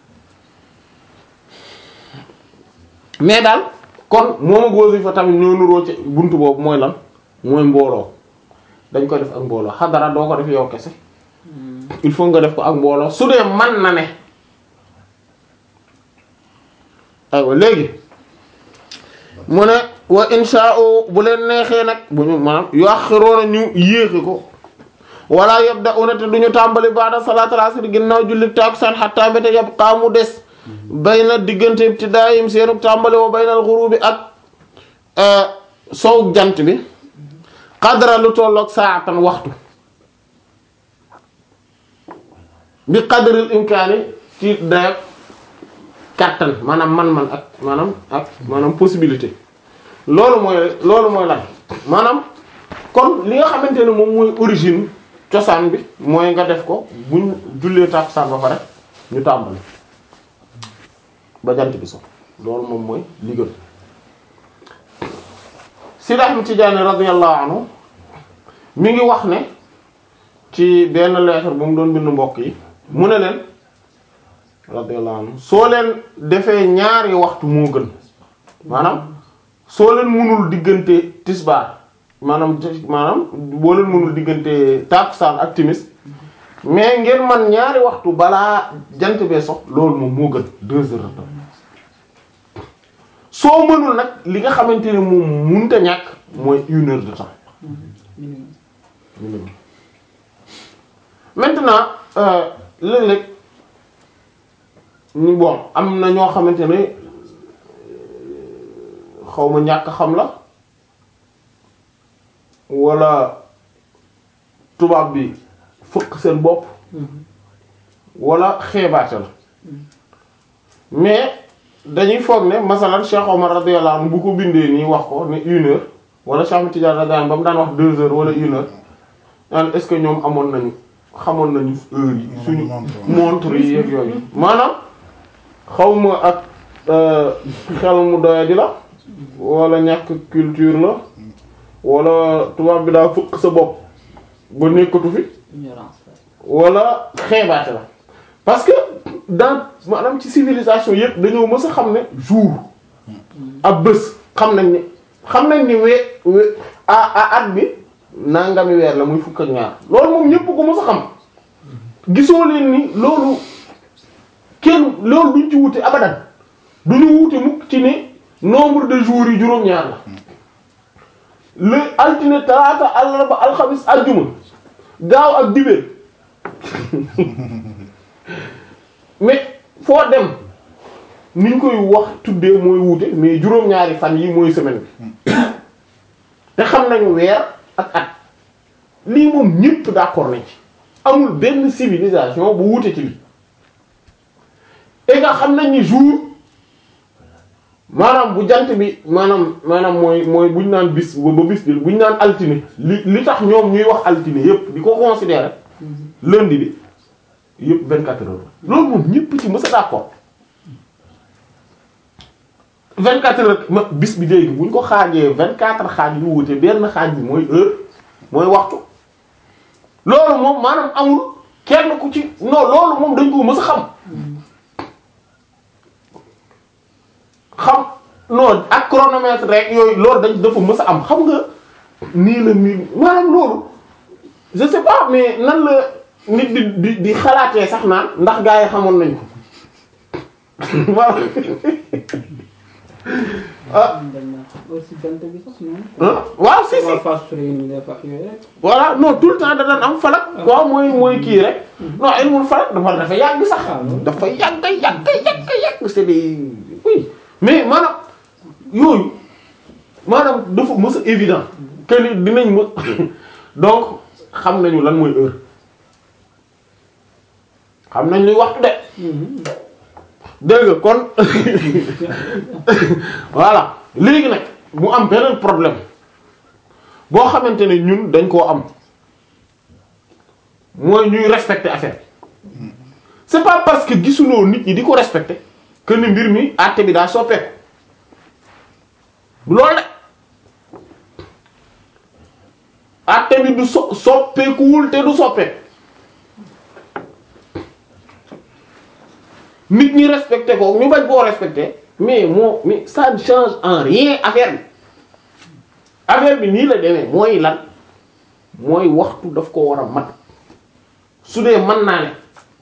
mais daal kon moom ak wasifa tamit ñoo nuroo ci buntu boobu mooy lan mooy mbooloo dañ ko def ak mbooloo xadara doo ko def yow kese il faut nga def ko ak mbooloo su dee man na ne aywa léegi mu ne wa insha'u bu leen neexee nag bu ñu maanaam yuaxiroona ñu yéexi ko wala yabda'una te duñu tàmbali ba'da salaatul asr ginnaaw julli takusaan hatta mbete yabqa mu des bayna diggante ibtidaayim seenu tàmbali wa baynal ghurubi ak sow jant bi qadra lu tolloog saatan waxtu bi qadril imkaani ci dayak kàttan maanaam man-man ak maanaam ak maanaam possibilité loolu mooy loolu mooy lan maanaam kon li nga xamante ne moom mooy origine cosaan bi mooy nga def ko buñ jullee tàkkusaan ba pare ñu tàmbali ba jant bi so loolu moom mooy li gën Sidi Ahmed Tidiane radiyallahu anhu mi ngi wax ne ci benn lettre bu mu doon bind mbokk yi mu ne leen radiyallahu anhu soo leen defee ñaari waxtu moo gën maanaam soo leen mënul diggante tisbaar maanaam maanaam boo leen mënul diggante takusaan ak timis mais ngeen man ñaari waxtu balaa jant bee sox loolu moom moo gën deux heures de temps soo mënul nag li nga xamante ne moom mënut a ñàkk mooy une heure de temps minimum minimum maintenant euh, léeg-léeg ñu bon am na ñoo xamante ne xaw ma ñàkk xam la wala tubaab bi fëkk seen bopp wala xeebaate la mais dañuy foog ne masalan Cheikh Omar radiyallahu anhu bu ko bindee nii wax ko ne une heure wala Cheikh Ahmed Tidiane radiyallahu anhu ba mu daan wax deux heures wala une heure naan est-ce que ñoom amoon nañu xamoon nañu heure yi suñu montre yi ak yooyu maanaam xawma ak euh, xel mu doyadi la wala ñàkk culture la wala tubaab bi daa fëkk sa bopp ba nekkatu fi ignorance la wala xeebaate la parce que dans maanaam ci civilisation yépp dañoo mës a xam ne jour ab bés xam nañ ne xam nañ ni wee we a a at bi nangami weer la muy fukk ak ñaar loolu moom ñépp ko mës a xam gisoo leen ni loolu kenn loolu duñ ci wute abadan duñu wute mukk ci ne nombre de jours yi juróom-ñaar la le altine talaata àllarba alxamis àjjuma gaaw ak dibéer mais foo dem ni ñu koy wax tuddee mooy wuute mais juróom-ñaari fan yi mooy semaine bi te xam nañu weer ak at lii moom ñépp d'accord nañ ci amul benn civilisation bu wuute ci lii et nga xam nañ ni jour maanaam bu jant bi maanaam maanaam mooy mooy buñ naan bis ba ba bis bi buñ naan altine li li tax ñoom ñuy wax altine yépp di ko considérer lundi bi yépp 24 heures loolu moom ñépp ci mës a d'accord 24 heures ma bis bi léegi buñ ko xaajee 24 xaaj yu wuute benn xaaj bi mooy heure mooy waxtu loolu moom maanaam amul kenn ku ci non loolu moom dañ ko mës a xam xam non ak chronomètre rek yooyu loolu dañ dafa mës a am xam nga nii la nii maanaam loolu je sais pas mais nan la nit di di di xalaatee sax naan ndax gaa yi xamoon nañ ko waaw ah dañ na aussi jant bi sax noonu ah waaw si si waa phase soleil ni def ak yooyu rek voilà non tout le temps da daan am falak quoi mooy mooy kii rek non ilmul falak dafa dafa yàgg sax Ah, loolu. dafa yàgg yàgg yàgg yàgg c'est des oui mais maanaam yooyu maanaam dafa mës a évident que ni dinañ mës donc xam nañu lan mooy heure xam nañ luy waxtu de dégg nga kon voilà léegi nag mu am beneen problème boo xamante ne ñun dañ koo am mooy ñuy respecter affaire bi c'est pas parce que gisuloo nit ñi di ko respecter que ni mbir mi àtte bi daa soppeeku loolu de àtte bi du so soppeekuwul te du soppeeku nit ñi respecté ko ñu bañ koo respecté mais moo mais ça ne change en rien affaire bi affaire bi nii la demee mooy lan mooy waxtu daf ko war a mat su dee mën naa ne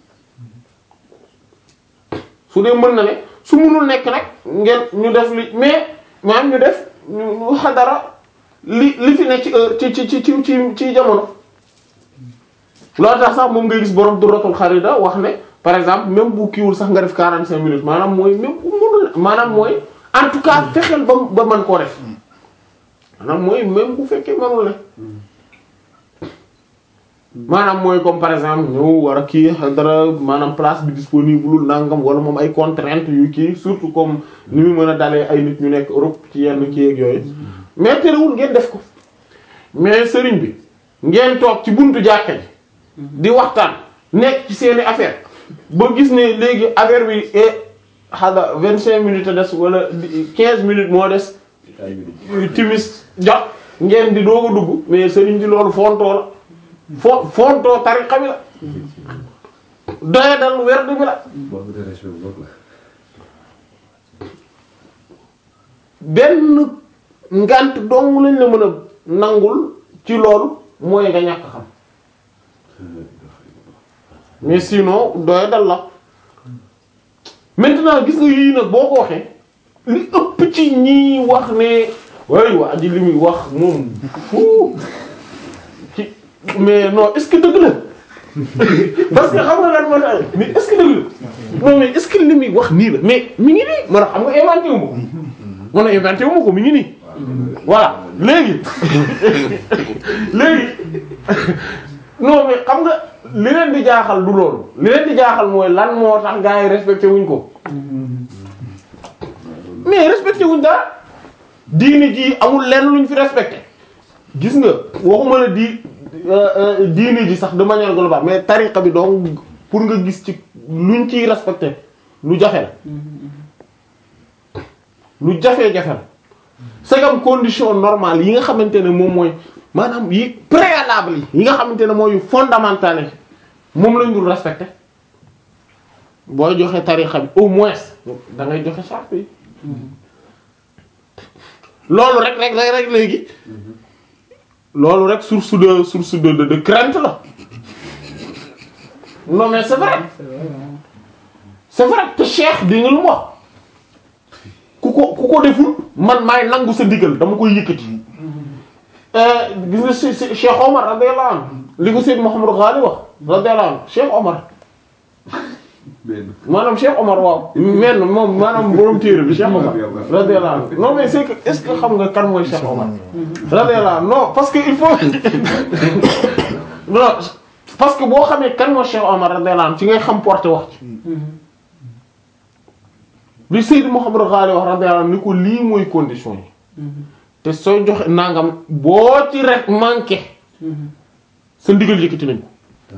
su dee mën na ne su mënul nekk nag ngeen ñu def li mais maanaam ñu def ñu ñu xadara li li fi ne ci heure ci ci ci ci ci ci jamono loolu tax sax moom ngay gis borom duratul xarida wax ne par exemple même bu kiiwul sax nga def 45 minutes maanaam mooy même bu mënul maanaam mooy en tout cas fexeel ba ba mën koo def maanaam mooy même bu fekkee mënul ne maanaam mooy comme par exemple ñëw war a kii dara maanaam place bi disponible nangam wala moom ay contraintes yu kii surtout comme ni mu mën a dalee ay nit ñu nekk Europe ci yenn kii ak yooyu mais terewul ngeen def ko mais sëriñ bi ngeen toog ci buntu jàkka ji di waxtaan nekk ci seeni affaire ba gis ne léegi affaire bi e xada vingt cinq minutes a des wala quinze minutes moo des timis jot ngeen di doog a dugg mais sëriñ bi loolu fontoo la fo fontoo tariqa bi la doye dal werd bi la manque de respect bu mag la. benn ngant dong lañ la mën a nangul ci loolu mooy nga ñàkk xam mais sinon doye dal la maintenant gis nga yii nag boo ko waxee li ëpp ci ñi wax ne way waa ji li muy wax moom fu ci mais non est-ce que dëgg la parce que xam nga lan moo tax mais est-ce que dëgg la non mais est-ce que li muy wax nii la mais mi ngi nii man xam nga inventé wu ma ko man inventé wu ma ko mi ngi nii voilà léegi léegi non mais xam nga li leen di jaaxal du loolu li leen di jaaxal mooy lan moo tax gars yi respecté wuñ ko mais respecté wuñ dara diini ji amul lenn luñ fi respecté gis nga waxuma la di diini ji sax de manière globale mais tariqa bi donc pour nga gis ci luñ ciy respecté lu jafe la lu jafe-jafe la c'est comme condition normale yi nga xamante ne moom mooy maanaam yi préalable yi yi nga xamante ne mooy fondamental moom lañ dul respecté booy joxe tariqa bi au moins da ngay joxe charte yi loolu rek rek rek rek léegi loolu rek source de source de de de crainte la non mais c'est vrai c'est vrai te cheikh di nga lu mu wax ku ko ku ko deful man maay nangu sa ndigal dama koy yëkkati gis nga si si Cheikh Omar radiyallahu anhu li ko Seydou Mouhamadou Ghali wax radiyallahu anhu Cheikh Omar benn. maanaam Cheikh Omar waaw men moom maanaam borom téere bi Cheikh Omar radiyallahu anhu non mais c'est que est-ce que xam nga kan mooy Cheikh Omar radiyallahu anhu non parce que il faut non parce que boo xamee kan mooy Cheikh Omar radiyallahu anhu ci ngay xam porté wax ci li Seydou Mouhamadou Ghali wax radiyallahu anhu ni ko lii mooy condition yi te sooy joxe nangam boo ci rek manqué sa ndigal yëkkati nañ ko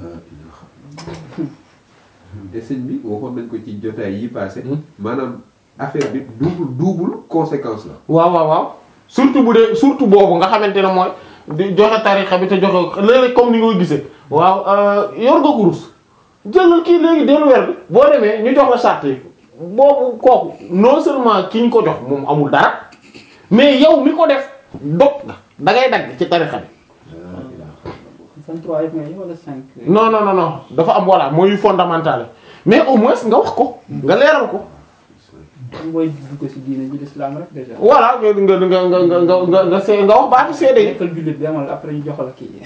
te sëñ bi waxoon nañ ko ci jotaay yi passé maanaam affaire bi double double conséquence la. waaw waaw waaw surtout bu dee surtout boobu nga xamante ne mooy di joxe tarixa bi te joxe léeg-léeg comme ni nga ko gisee waaw yor nga kurus jëlal kii léegi dellu weer bi boo demee ñu jox la charte yi boobu kooku non seulement ki ñu ko jox moom amul dara mais yow mi ko def dog nga da ngay dagg ci tarixa bi 23 yëpp nga yi wala 5. non non non non dafa am voilà mooy fondamental mais au moins nga wax ko nga leeral ko booy dugg ko si diine ji l'islam rek déjà. voilà nga nga nga nga nga nga nga nga see nga wax baatu seede yi nekkal jullit bi amal après ñu jox la kii.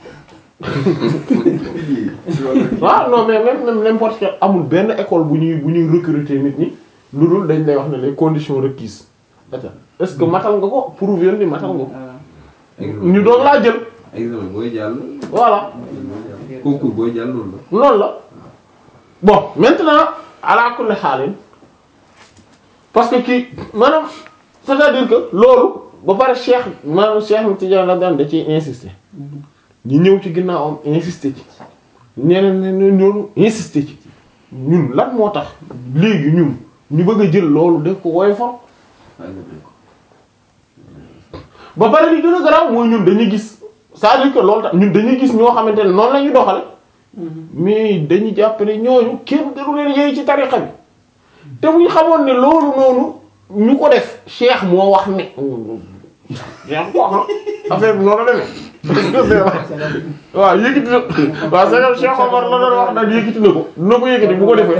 waaw non mais même même n'importe quel amul benn école bu ñuy bu ñuy recruter nit ñi lu dul dañ lay wax ne les conditions requises ata est-ce que matal nga ko prouver ni matal nga ko examen ñu doog laa jël examen booy jàll. voilà concours booy jàll noonu la. loolu la bon maintenant ala kulli xaalin parce que kii maanaam c'est-à-dire que loolu ba pare cheikh maanaam cheikh Tidiane la daan da ciy insister ñu ñëw ci ginnaawam insister ci ñeneen ñeneen ñoonu insister ci ñun lan moo tax léegi ñun ñu bëgg a jël loolu def ko woy for ba pare li gën a garaaw mooy ñun dañuy gis c'est-à-dire que loolu tax ñun dañuy gis ñoo xamante ne noonu la ñuy doxale mais dañuy jàpp ne ñooñu kenn gënu leen yéey ci tariqa bi te bu ñu xamoon ne loolu noonu ñu ko def cheikh moo wax ne cheikh ko wax na affaire bi noonu la demee waaw yëkkati na waaw c'est que Cheikh Omar la doon wax nag yëkkati na ko dina ko yëkkati bu ko defee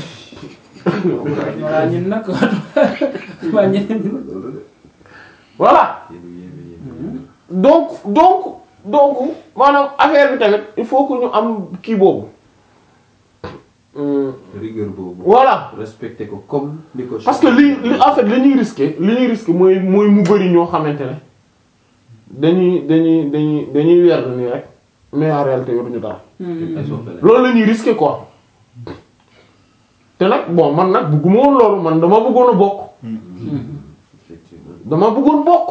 voilà ñun nag waa ñeneen ñi. voilà donc donc donc maanaam affaire bi tamit il faut que ñu am kii boobu Hum, rigueur boobu. voilà respecté ko comme ni ko. parce que li li en fait li ñuy risqué li ñuy risqué mooy mooy mu bari ñoo xamante ne dañuy dañuy dañuy dañuy weer nii rek mais en réalité yoruñu dara ay soppele. loolu la ñuy risqué quoi te nag bon man nag bëgguma woon loolu man dama bëggoon a bokk effectivement. dama bëggoon bokk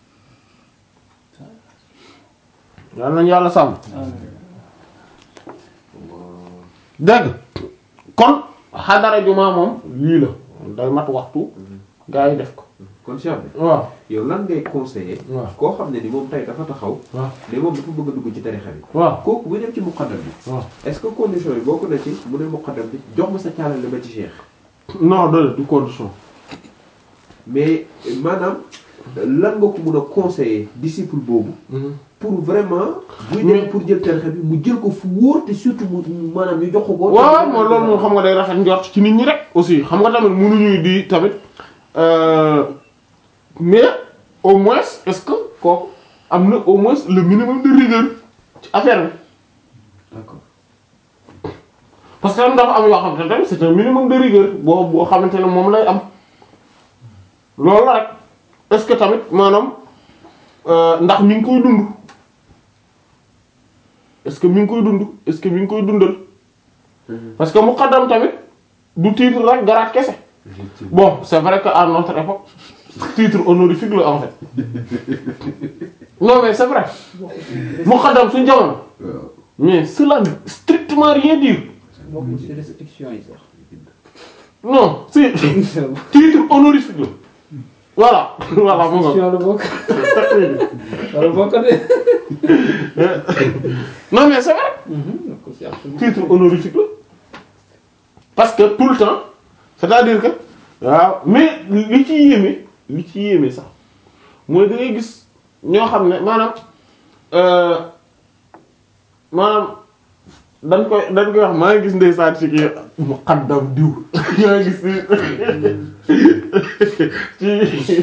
yal nañu yàlla sàmm dégg kon xadara juma moom lii la day mat waxtu gaa yi def ko kon Cheikh bi waaw yow lan ngay conseiller. waaw koo xam ne ni moom tey dafa taxaw. waaw ne moom dafa bëgg a dugg ci tarixa bi. waaw kooku bu dem ci muqaddam bi. waaw est-ce que condition yi bokk na ci mu ne muqaddam bi jox ma sa caalale ba ci Cheikh. non de du condition mais maanaam lan nga ko mun a conseiller disciple boobu. pour vraiment. buy Mais- dem pour jël tarixa bi mu jël ko fu wóor te surtout mu mu- maanaam ñu jox ko ko. waaw mooy loolu moom xam nga day rafet njort ci nit ñi rek aussi xam nga tamit mënuñuy di tamit euh, mais au moins est-ce que kooku am na au moins le minimum de rigueur ci affaire bi d'accord parce que am dafa am yoo xamante ne tamit c'est un minimum de rigueur boo boo xamante ne moom lay am loolu la rek est-ce que tamit maanaam euh, ndax mi ngi koy dund est-ce que mi ngi koy dund est-ce que mi ngi koy dundal parce que muqaddam tamit du titre rek garaat kese effectivement. bon c'est vrai que à notre époque titre honorifique la en fait non mais c'est vrai muqaddam suñu jamono waaw. mais cela ne veut strictement rien dire bokkul ci restriction yi sax. non si titre honorifique la voilà voilà mu nga restriction la bokk. wala bokk de. non mais c'est vrai donc c'est absolument. titre honorifique la parce que tout le temps c'est-à-dire que waaw mais li ci yéeme li ci yéeme sax mooy da ngay gis ñoo xam ne maanaam euh, maanaam dañ koy dañ koy wax maa ngi gis ndeysaan ci kii muqaddam diw maa ngi gis ci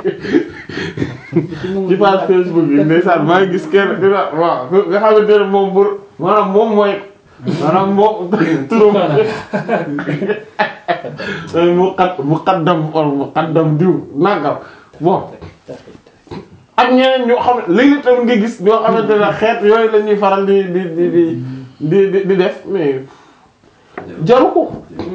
ci page Facebook yi ndeysaan maa ngi gis kenn dina waaw nga xamante ne moom bu maanaam moom mooy maanaam moom turam muqad muqaddam wala muqaddam diw nangam bon ak ñeneen ñoo xam ne léegi tamit nga gis ñoo xamante ne xeet yooyu la ñuy faral di di di di di di di def mais jaru ko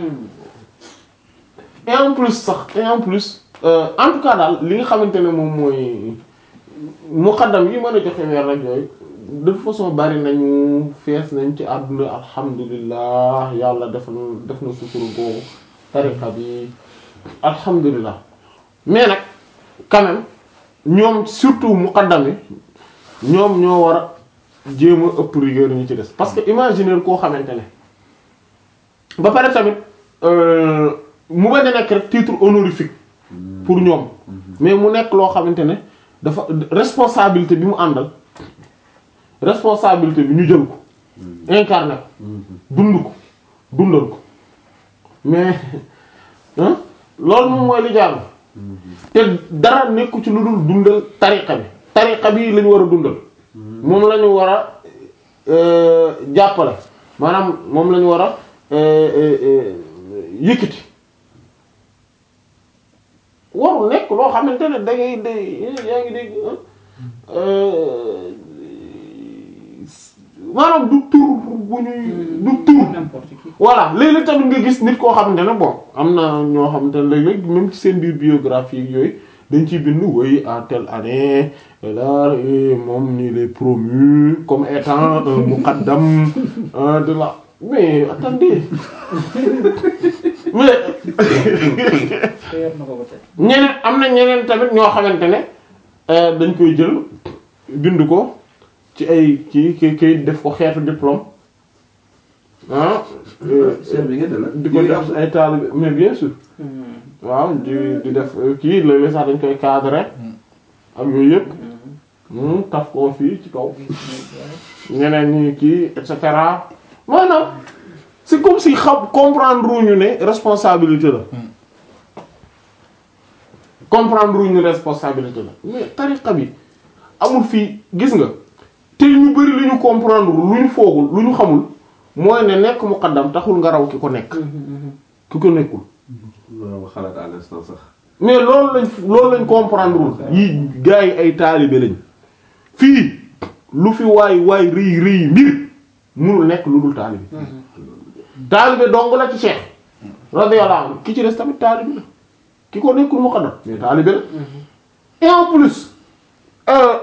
et en plus sax et en plus euh, en tout cas daal li nga xamante ne moom mooy muqaddam yi mën a joxe weer rek yooyu de toute façon bari nañu fees nañ ci àdduna alhamdulilah yàlla def na def na sutur googu tariqa bi alhamdulilah mais nag quand même ñoom surtout muqaddam yi ñoom ñoo war a jéem a ëpp rigueur ñu ci des parce que imaginer koo xamante ne ba pare tamit euh, mu bañ a nekk rek titre honorifique pour ñoom mais mu nekk loo xamante ne dafa responsabilité bi mu àndal responsabilité bi ñu jël ko incarné ko dund ko dundal ko mais hein loolu moom mooy li jaar te dara nekku ci lu dul dundal tariqa bi tariqa bi lañu war a dundal moom la ñu war a euh, jàppale maanaam moom la ñu war a euh, euh, euh, yëkkati warul nekk loo xamante ne da ngay day yaa ngi dégg maanaam du tur bu ñuy du tur n'importe qui voilà léeg-léeg tamit nga gis nit koo xamante ne bon am na ñoo xamante ne léeg-léeg même ci seen biir biographie yooyu dañ ciy bind woy à telle année là et moom ni il est promu comme étant un muqaddam euh, de la mais attendez mais te yor na ko ba tey ñeneen am na ñeneen tamit ñoo xamante ne euh, dañ koy jël bind ko ci ay ci ki kay def ko xeetu diplôme ah euh, seen bi ngeen de la. di ko def ay taalibe mais bien sûr waaw di di def kii léeg-léeg sax dañ koy cadrer ak yooyu yëpp hmm, taf koo fii ci kaw ñeneen ñi kii et cetera maanaam c'est comme si xam comprendre ñu ne responsabilité la comprendre ñu ne responsabilité la mais tariqa bi amul fii gis nga te ñu bari lu ñu comprendre lu ñu foogul lu ñu xamul mooy ne nekk muqaddam taxul nga raw ki ko nekk ki ko nekkul loolu xalaat à l'instant sax. mais loolu lañ loolu lañ comprendre wul yi gars yi ay taalibe lañ fii lu fi waay waay rëy rëy mbir munul nekk lu dul taalibe taalibe dong la ci Cheikh radiyallahu anhu ki ci des tamit taalibe la ki ko nekkul muqaddam mais taalibe la et en plus euh,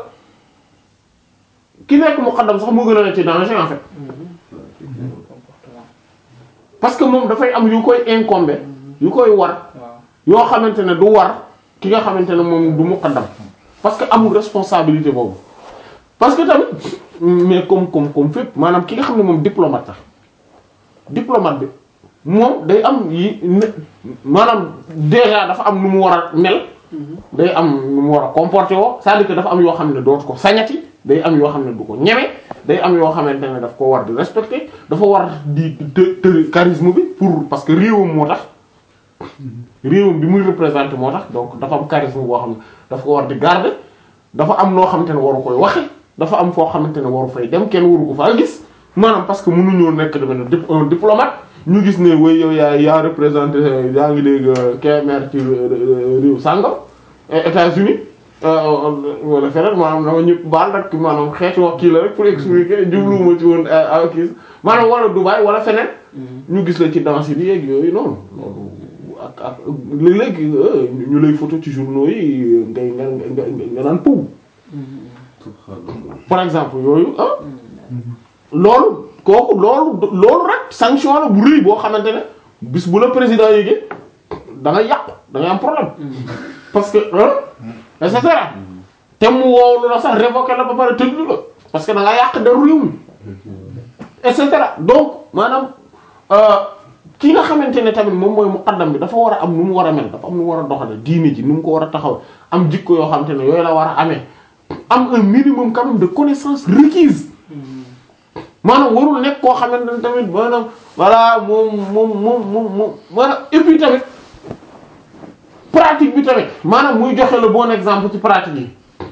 ki nekk muqaddam sax moo gën a nekk ci danger en fait comportement parce que moom dafay am yu koy incombe yu koy war waaw yoo xamante ne du war ki nga xamante ne moom du muqaddam parce que amul responsabilité boobu parce que tamit mais comme comme comme fépp maanaam ki nga xam ne moom diplomate sax diplomate bi moom day am yi ne- maanaam déjà dafa am nu mu war a mel day am nu mu war a comporter woo c'est-à-dire que dafa am yoo xam ne dootu ko sañati day am yoo xam ne du ko ñeme day am yoo xamante ne daf ko war di respecter dafa war di të të charisme bi pour parce que réewam moo tax réewam bi muy représenter moo tax donc dafa am charisme boo xam ne dafa ko war di garder dafa am noo xamante ne waru koy waxe dafa am foo xamante ne waru fay dem kenn waru ko faa gis maanaam parce que mënuñoo nekk dama ne dip- un diplomate ñu gis ne way yow yaa yaa représenté yaa ngi léegi KMR ci réew sàngam États-Unis wala feneen maanaam dama ñëpp baal rek maanaam xeeti wax kii la rek pour expliquer jubluwuma ci woon ak kii maanaam wala Dubaï wala feneen ñu gis la ci danse bi yeeg yooyu noonu loolu ak ak léeg-léeg ñu lay photo ci journaux yi ngay nga nga nga naan pow subhanallah. par exemple yooyu ah loolu kooku loolu loolu rek sanction la bu rëy boo xamante ne bis bu la président yéegee da ngay yàqu da ngay am problème parce que ah et cetera te mu woowlu la sax révoqué la ba pare tëdd la parce que da nga yàq deru réew mi et cetera donc maanaam euh, ki nga xamante ne tamit moom mooy muqaddam bi dafa war a am nu mu war a mel dafa am nu mu war a doxale diine ji nu mu ko war a taxaw am jikko yoo xamante ne yooyu la war a amee am un minimum quand même de connaissances requises maanaam warul nekk koo xamante ne tamit maanaam voilà moom moom moom moom moom maanaam et puis tamit pratique bi tamit maanaam muy joxe le bon exemple ci pratique yi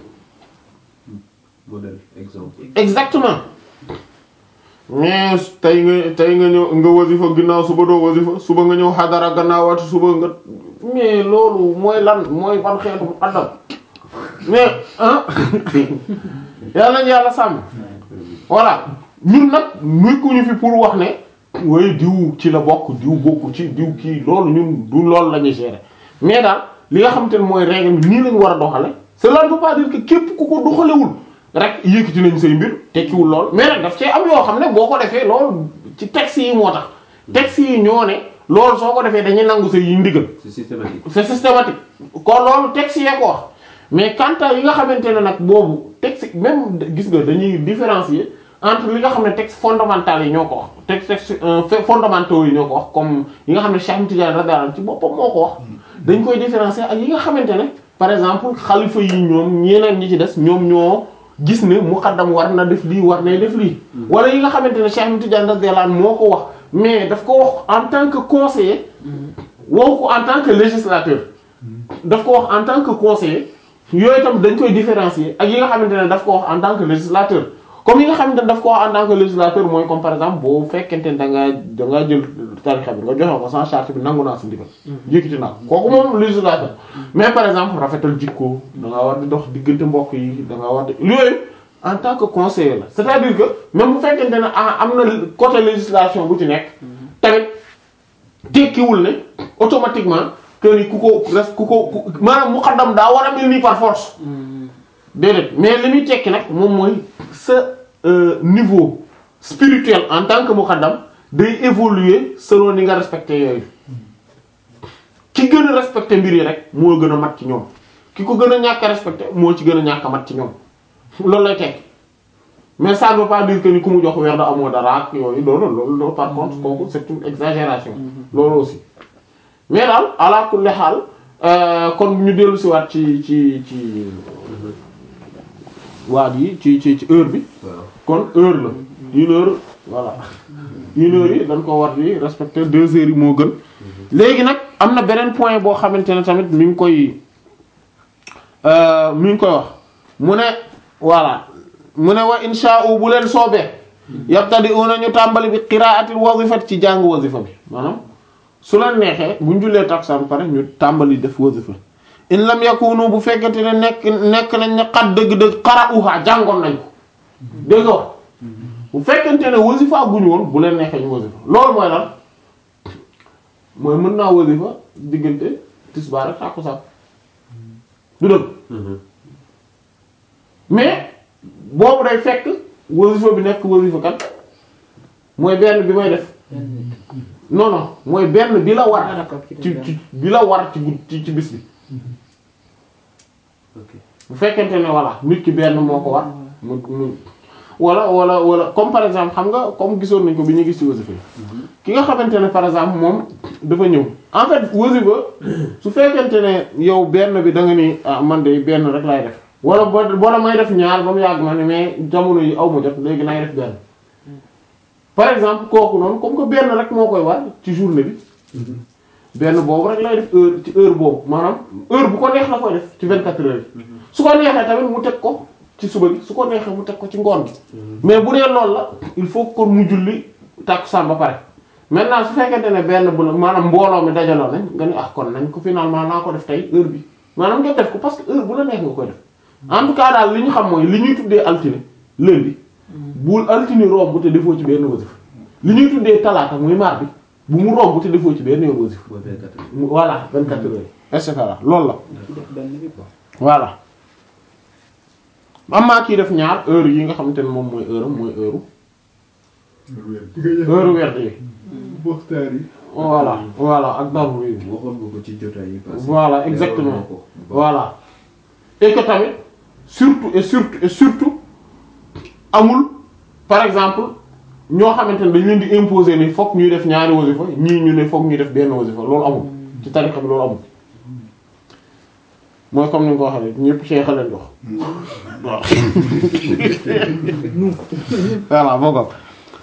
modèle exemple. exactement mais tey nga tey nga ñëw nga wasifa ginnaaw suba doo wasifa suba nga ñëw xadara gannaawaati suba nga mais loolu mooy lan mooy ban xeetu muqaddam mais ah yàlla nañu yàlla sàmm voilà ñun nag nekkuñu fi pour wax ne waaye diw ci la bokk diw bokku ci diw kii loolu ñun du loolu la ñuy gérer mais daal li nga xamante ne mooy règle bi nii lañu war a doxale cela ne veut pas dire que képp ku ko doxalewul rek yëkkati nañ say mbir tekkiwul lool mais nag daf cee am yoo xam ne boo ko defee loolu ci texte yi moo tax texte yi ñoo ne loolu soo ko defee dañuy nangu say yi ndigal c'est systématique. c'est systématique kon loolu texte yee ko wax mais quant à yi nga xamante ne nag boobu texte même gis nga dañuy différencier entre li nga xam ne texte fondamental yi ñoo ko wax texte texte euh, fait- fondamentaux yi ñoo ko wax comme yi nga xam ne Cheikh Ahmed Tidiane radiyallahu anhu ci boppam moo ko wax dañ koy différencier ak yi nga xamante ne par exemple xalifa yi ñoom ñeneen ñi ci des ñoom ñoo gis ne muqaddam war na def lii war nay def lii wala yi nga xamante ne Cheikh Ahmed Tidiane radiyallahu anhu moo ko wax mais daf ko wax en tant que conseiller woo ko en tant que législateur daf ko wax en tant que conseiller yooyu tam dañ koy différencier ak yi nga xamante ne daf ko wax en tant que législateur comme yi nga xamante ne daf ko wax en tant que législateur mooy comme par exemple boo fekkente ne da ngaa da ngaa jël tarixa bi nga joxe ko sans charte bi nangu naa si ndigal yëkkati naa ko kooku moom législateur mais par exemple rafetal jikko da ngaa war di dox diggante mbokk yi da ngaa war di yooyu en tant que conseiller la c'est-à-dire que même bu fekkente ne ah am na côté législation bu ci nekk tamit tekkiwul ne automatiquement que ni ku ko res ku ko ku maanaam muqaddam daa war a mel nii par force déedéet mais li muy tekki nag moom mooy sa euh, niveau spirituel en tant que muqaddam day évoluer selon ni nga respecté yooyu ki gën a respecté mbir yi rek moo gën a mat ci ñoom ki ko gën a ñàkk a respecté moo ci gën a ñàkk a mat ci ñoom loolu lay tekki mais ça ne veut pas dire que ni ku mu jox weer da amoo dara ak yooyu loolu loolu loolu par contre kooku c'est une exagération loolu aussi mais daal ala kulli xaal euh, kon ñu dellu si waat ci ci ci waat yi ci ci ci heure bi waaw kon heure la une heure voilà une heure yi dañ ko war di respecter deux heures yi moo gën léegi nag am na beneen point boo xamante ne tamit mi ngi koy euh, mi ngi koy wax mu ne voilà mu ne wa insha Allah bu leen soobee yabtadi una ñu tàmbali bi qiraatil wazifat ci jàng wazifa bi maanaam su leen neexee bu ñu jullee takkusaan pare ñu tàmbali def wazifa in lam yakunu bu fekkente ne nekk nekk nañ ne xat dëgg-dëgg qara'uha jàngoon nañ ko dégg nga wax bu fekkente ne wasifa guñu woon bu leen neexee ñu wasifa loolu mooy lan mooy mën naa wasifa diggante tisbaar ak tàkkusaan du dëgg mais boobu day fekk wasifa bi nekk wasifa kan mooy benn bi may def non non mooy benn bi la war ci ci bi la war ci gud ci ci bis bi ok bu fekkente ne voilà nit ki benn moo ko war mu mu wala wala wala comme par exemple xam nga comme gisoon nañ ko bi ñu gis ci wasifa yi ki nga xamante ne par exemple moom dafa ñëw en fait wasifa su fekkente ne yow benn bi da nga ni ah man de benn rek laay def wala boo boo may def ñaar ba mu yàgg ma ne mais jamono yi aw ma jot léegi naay def benn par exemple kooku noonu comme que benn rek moo koy war ci journée bi benn boobu rek lay def heure ci heure boobu maanaam heure bu ko neex la koy def ci 24 heures yi su ko neexee tamit mu teg ko ci suba gi su ko neexee mu teg ko ci ngoon gi mais bu dee loolu la il faut kon mu julli tàkkusaan ba pare maintenant su fekkente ne benn bu la maanaam mbooloo mi dajaloo nañ nga ni ah kon nañ ko finalement naa ko def tey heure bi maanaam nga def ko parce que heure bu la neex nga koy def en tout cas daal li ñu xam mooy li ñuy tuddee altine lundi bul altine romb te defoo ci benn wasif li ñuy tuddee talaata muy mardi bu mu romb te defoo ci benn yoon wasif mooy 24 heures. mu- voilà 24 heures et cetera loolu la def benn bi quoi. voilà am maa kii def ñaar heure yi nga xamante ne moom mooy heure am mooy heure heure werd yi waxtaan yi. voilà voilà ak darbu yi waxoon nga ko ci jotaay yi passé. Voilà, exactement. leeral nga ko. voilà et que tamit surtout et surtout et surtout amul par exemple ñoo xamante ne dañ leen di imposer ni fokk ñuy def ñaari wasifa ñii ñu ne fokk ñuy def benn wasifa loolu amul ci tarixa bi loolu amul mooy comme ni nga ko waxee rek ñëpp cheikh leen jox waaw voilà boo ko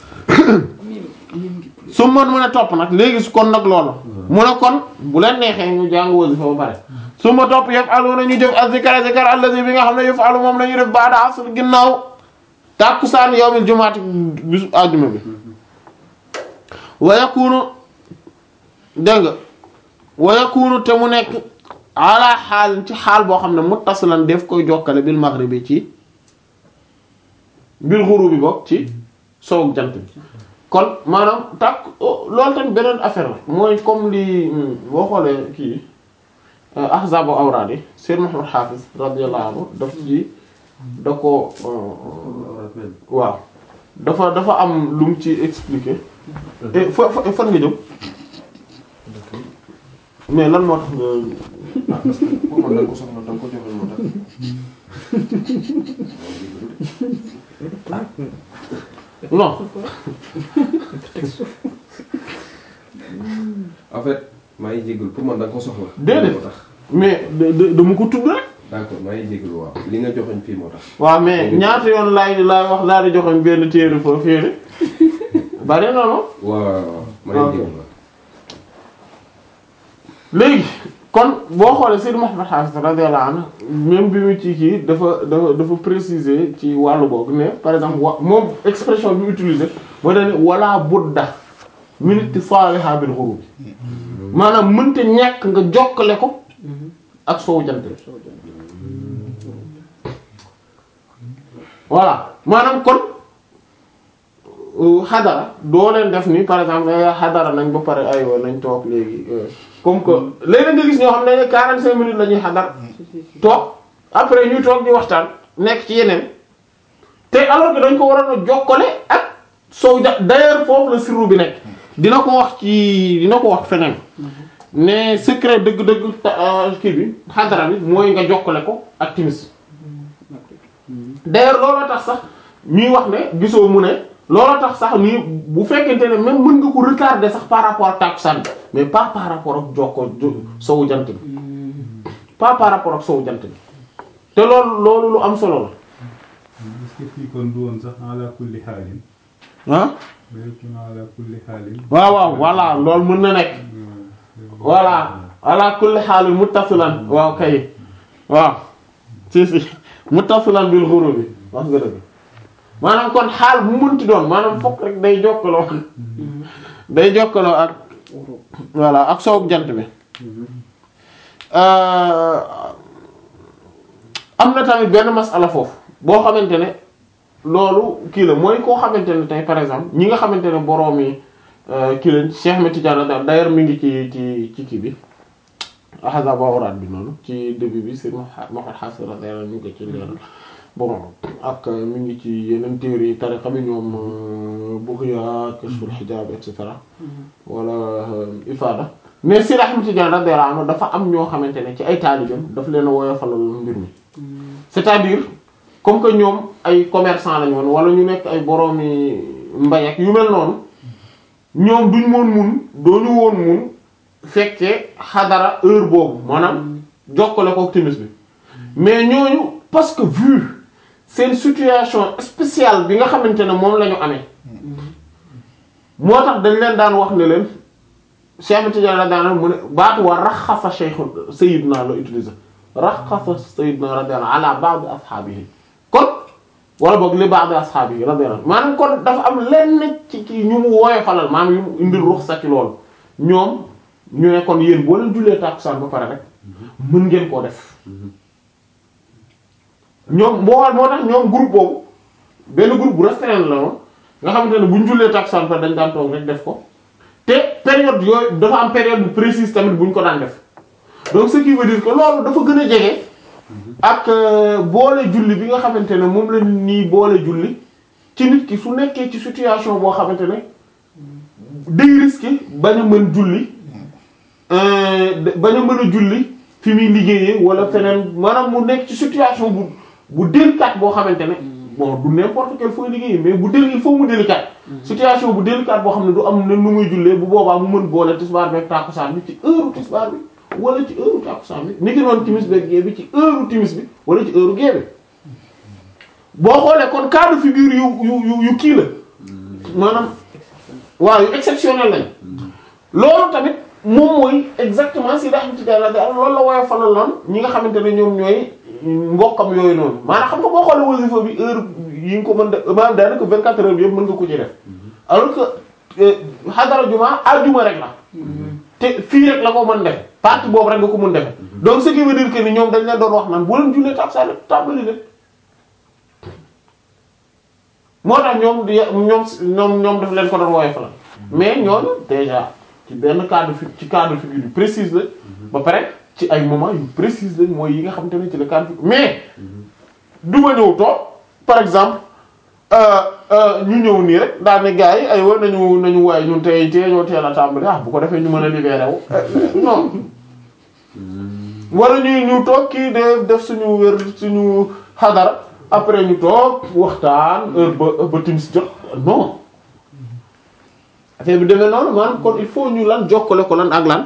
su man mën a topp nag léegi su kon nag loolu mu ne kon bu leen neexee ñu jàng wasifa ba pare su ma topp yëf alu na ñu def azikar zikar allazi bi nga xam ne yëf alu moom la ñu def baada asr ginnaaw tàkkusaan yawmil jumaati bisu àjjuma bi wa yakunu dégg nga wa yakunu te mu nekk ala xaal ci xaal boo xam ne muttasilan def koy jokkale bil maghribi ci bil ghurubi bokk ci sowu jant bi kon maanaam tàkk oh, loolu tamit beneen affaire la mooy comme li hmm, boo xoolee kii ahzabu awraad yi Seyd Muhammad Hafiz radiyallahu anhu daf ci da ko euh, Awraat même. waaw dafa dafa am lu mu ci expliquer et fa fa fan nga jëm mais lan moo tax nga ah parce que pour man da nga ko soxla da nga ko joxe moo tax. non en fait maa ngi jégalu pour man da nga ko soxla. Déedéet. moo tax. mais da- da- dama ko tudd rek d'accord maa ngi jégalu waaw li nga joxoñ fii moo tax. waaw mais ñaata yoon laay laay wax daal di joxoon benn téere foofu féere bari na no waaw waaw waaw maa ngi Ok. jégalu waaw. léegi kon boo xoolee Seydou Mouhamed Hafiz radiyallahu anhu même bi mu ci kii dafa dafa dafa préciser ci wàllu boobu ne par exemple wa moom expression bi mu utilisé moo dañ ne wala budda min ittisaaliha bil ghurub maanaam mënta ñàkk nga jokkale ko ak soowu jant bi voilà maanaam kon xadara doo leen def ni par exemple xadara nañ ba pare aywa nañ toog léegi comme que léegi nga gis ñoo xam ne 45 minutes la ñuy xadar toog après ñuy toog di waxtaan nekk ci yeneen te alors que dañ ko waroon a jokkale ak soow ja d'ailleurs foofu la sirru bi nekk dina ko wax ci dina ko wax feneen ne secret dëgg-dëgg kii bi xadara bi mooy nga jokkale ko ak timis d'ailleurs looloo tax sax ñuy wax ne gisoo mu ne looloo tax sax nii bu fekkente ne même mën nga ko retarder sax par rapport ak tàkkusaan bi mais pas par rapport ak jokko sowu jant bi pas par rapport ak sowu jant bi te loolu loolu lu am solo la est-ce que fii kon du woon sax ala kulli xaalin ah mayekun ala kulli xaalin waaw waaw voilà loolu mën na nekk voilà ala kulli xaalin muttasilan waaw kay waaw si si muttasilan bil ghurub bi wax nga dëgg maanaam kon xaal bu mënti doon maanaam fokk rek day jokkaloo day jokkaloo ak voilà ak soowu jant bi am na tamit benn masala foofu boo xamante ne loolu kii la mooy koo xamante ne tey par exemple ñi nga xamante ne boroom yi kii lañ Cheikh Ahmed Tidiane d'ailleurs mi ngi ci ci ci kii bi ahazab awraat bi noonu ci début bi c'est Mouhamed Hassan radiyallahu ñu ngi ko ci leeral bon ak mi ngi ci yeneen téere yi tariqa bi ñoom Bughya Kashful Hijab et cetera wala Ifada mais Seydi Ahmed Tidiane radiyallahu anhu dafa am ñoo xamante ne ci ay taalibeem daf leen a woyofalal mbir mi c'est-à-dire comme que ñoom ay commerçant lañu woon wala ñu nekk ay boroomi mbay ak yu mel noonu ñoom duñ woon mun dooñu woon mun fekkee xadara heure boobu maanaam jokkale ko timis bi mais ñooñu parce que vu seen situation spéciale bi nga xamante ne moom la ñu amee moo tax dañ leen daan wax ne leen Cheikh Tidiane la daan mu ne baatu wa raxasa Cheikh Sayyidna la utiliser raxasa Sayyidna radiyallahu ala ba'd ashaabihi kon wala boog li ba'd ashaabihi radiyallahu maanaam kon dafa am lenn ci ci ñu mu woyofalal maanaam yu mu indil ruxsa ci loolu ñoom ñu ne kon yéen boo leen jullee tàkkusaan ba pare rek mën ngeen koo def ñoom moo moo tax ñoom groupe boobu benn groupe bu restreint la woon nga xamante ne bu ñu jullee tàkkusaan ba dañ daan toog rek def ko te période yooyu dafa am période bu précise tamit bu ñu ko daan def donc ce qui veut dire que loolu dafa gën a jege ak boole julli bi nga xamante ne moom la nii boole julli ci nit ki su nekkee ci situation boo xamante ne day risqué bañ a mën julli bañ a mën a julli fi muy liggéeyee wala feneen maanaam mu nekk ci situation bu bu délicate boo xamante ne bon du n'importe quel fooy liggéeyee mais bu déli il faut mu délicate situation bu délicate boo xam ne du am ne nu muy jullee bu boobaa mu mën boole tisbaar beeg tàkkusaan bi ci heure tisbaar bi wala ci heure tàkkusaan bi ni ki noonu timis beeg gée bi ci heure timis bi wala ci heure gée bi boo xoolee kon cas de figure yu yu yu yu kii la maanaam waaw yu exceptionnel lañ loolu tamit moom mooy exactement si daa xam ci dara daal loolu la woowee falal noonu ñi nga xamante ne ñoom ñooy mbokkam yooyu noonu maanaam xam nga boo xoolee wasifa bi heure yi nga ko mën de maanaam daanaka 24 heures bi yëpp mën nga ko ci def alors que xadara juma aljuma rek la te fii rek la ko mën def partie boobu rek nga ko mën def donc ce qui veut dire que ni ñoom dañ leen doon wax naan boo leen jullee tàkkusaan rek tàmbali leen moo tax ñoom di ñoom ñoom ñoom daf leen ko doon woowee falal mais ñooñu déjà ci benn cas de fi ci cas de figure yu précise la ba pare ci ay moment yu précise la mooy yi nga xamante ne ci le cas de figure mais du ma ñëw toog par exemple ñu ñëw nii rek daal ne gars yi ay wa nañu nañu waaye ñun tey tey ñoo teel a tàmbali ah bu ko defee ñu mën a libéré wu non wala ñuy ñu toog kii de def suñu wér suñu xadara après ñu toog waxtaan heure ba ba timis jot non affaire bi demee noonu maanaam kon il faut ñu lan jokkale ko lan ak lan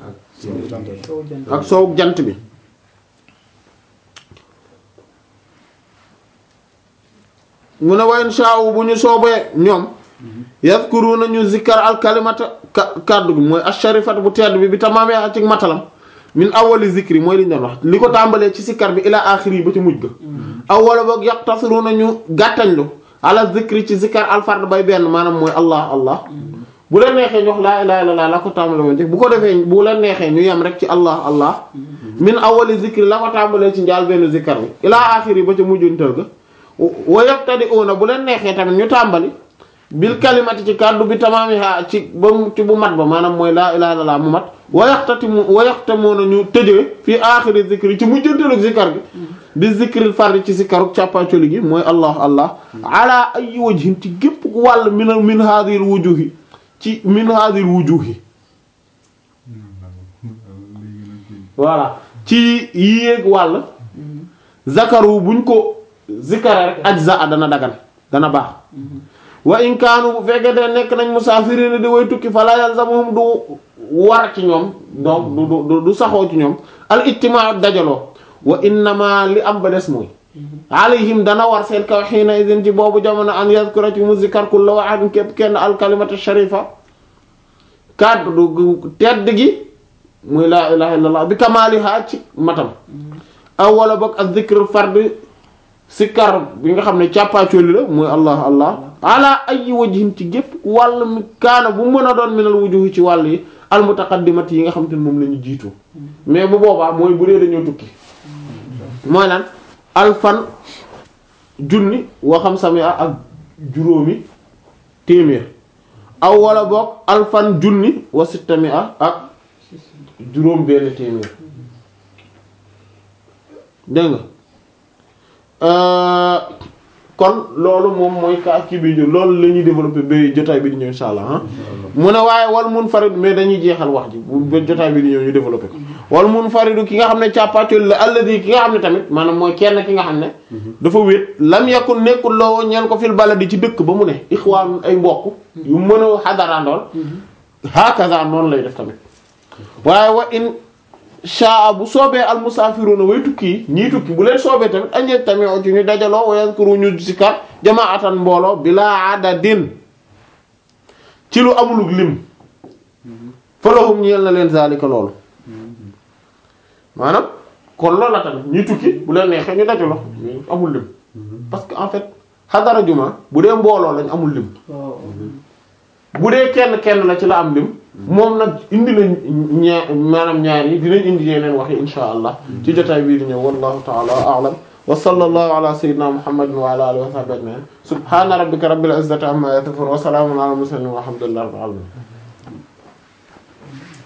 ak soow jant bi mu ne wayn shaawu bu ñu soobee ñoom yadkuruna ñu zikkar al kalimata kaddu gi mooy asharifat bu tedd bi bi tamaamee ci matalam min awali zikri mooy li ñu doon wax li ko tàmbalee ci sikkar bi ila axiri yi ba ci mujj ga awwala boog yaqtasiruna ñu gàttañlu ala zikri ci zikkar alfard bay benn maanaam mooy allah allah bu leen neexee ñu wax laa ilaha illallah la ko tàmbalee woon bu ko defee bu leen neexee ñu yem rek ci allah allah min awali zikri la ko tàmbalee ci njaal benn zikkar bi ila axiri ba ca mujjantal ga wa yabtadi'una bu leen neexee tamit ñu tàmbali bil kalimati ci kàddu bi tamaamiha ci ba mu ci bu mat ba maanaam mooy laa ilaha illallah mu mat wa yaxtatimu wa yaxtamuuna ñu tëjee fii aaxiri zikri ci mujjantalu zikkar gi bi zikril fardi ci zikkaru càppaacoli gi mooy allah allah ala ay wajhin ci gépp wàll min min hadhihi wujuhi ci min hadhihi wujuhi voilà ci yéeg wàll zakaru buñ ko zikkara rek ajza dana dagan dana baax wa in kaanu bu fekkee de nekk nañ musaafiriin di way tukki fala yalzamuhum du war ci ñoom donc du du du saxoo ci ñoom al ijtimaa dajaloo wa innama li am ba des mooy alayhim dana war seen kaw xiina idin ci boobu jamono an yazkura ci mu zikkar kullu wahidin képp kenn al kalimatu sharifa kaddu gu tedd gi muy laa ilaha illallah bi kamaaliha ci matam aw wala bokk ak zikr fard sikkar bi nga xam ne càppaacoli la mooy allah allah ala ay wajhin ci gépp wàll mi kaana bu mën a doon minal wujuhi ci wàll yi al mutaqaddimati yi nga xam te ne moom la ñu jiitu mais bu boobaa mooy bu dee dañoo tukki mooy lan alfan junni wa xam sami ak juróomi téeméer aw wala boog alfan junni wa sittami ak juróom benn téeméer dégg nga kon loolu moom mooy ka kii bi loolu la ñuy développer ba jotaay bi di ñëw insha allah ah mu ne waaye wal munfarid mais dañuy jeexal wax ji bu ba jotaay bi di ñëw ñu développer ko wal munfaridu ki nga xam ne càppaacol la alladi ki nga xam ne tamit maanaam mooy kenn ki nga xam ne dafa wéet lam yakun nekkul loo ñeen ko fil baladi ci dëkk ba mu ne ixwaan ay mbokk yu mën a xadarandool hakaza noonu lay def tamit waaye wa in shaa bu soobee al musaafiruna way tukki yi ñii tukki bu leen soobee tamit añee tamit ci ñu dajaloo wa yazkuru ñu zikar jamaatan mbooloo bilaa adadin ci lu amulug lim falahum ñeel na leen zalika loolu maanaam kon loolu la tamit ñii tukki bu leen neexee ñu dajaloo amul lim parce que en fait xadara juma bu dee mbooloo lañ amul lim bu dee kenn kenn la ci la am lim moom nag indi nañ ñaar maanaam ñaar yi dinañ indi yeneen wax yi insha allah ci jotaay bii di ñëw wallahu ta'ala a'lam wa sallallahu ala sayyidina muhammadin wa ala alihi wa sahbihi ajma'in subhana rabbika rabbil izzati amma yasifun wa salamun ala al mursalin walhamdulillahi rabbil alamin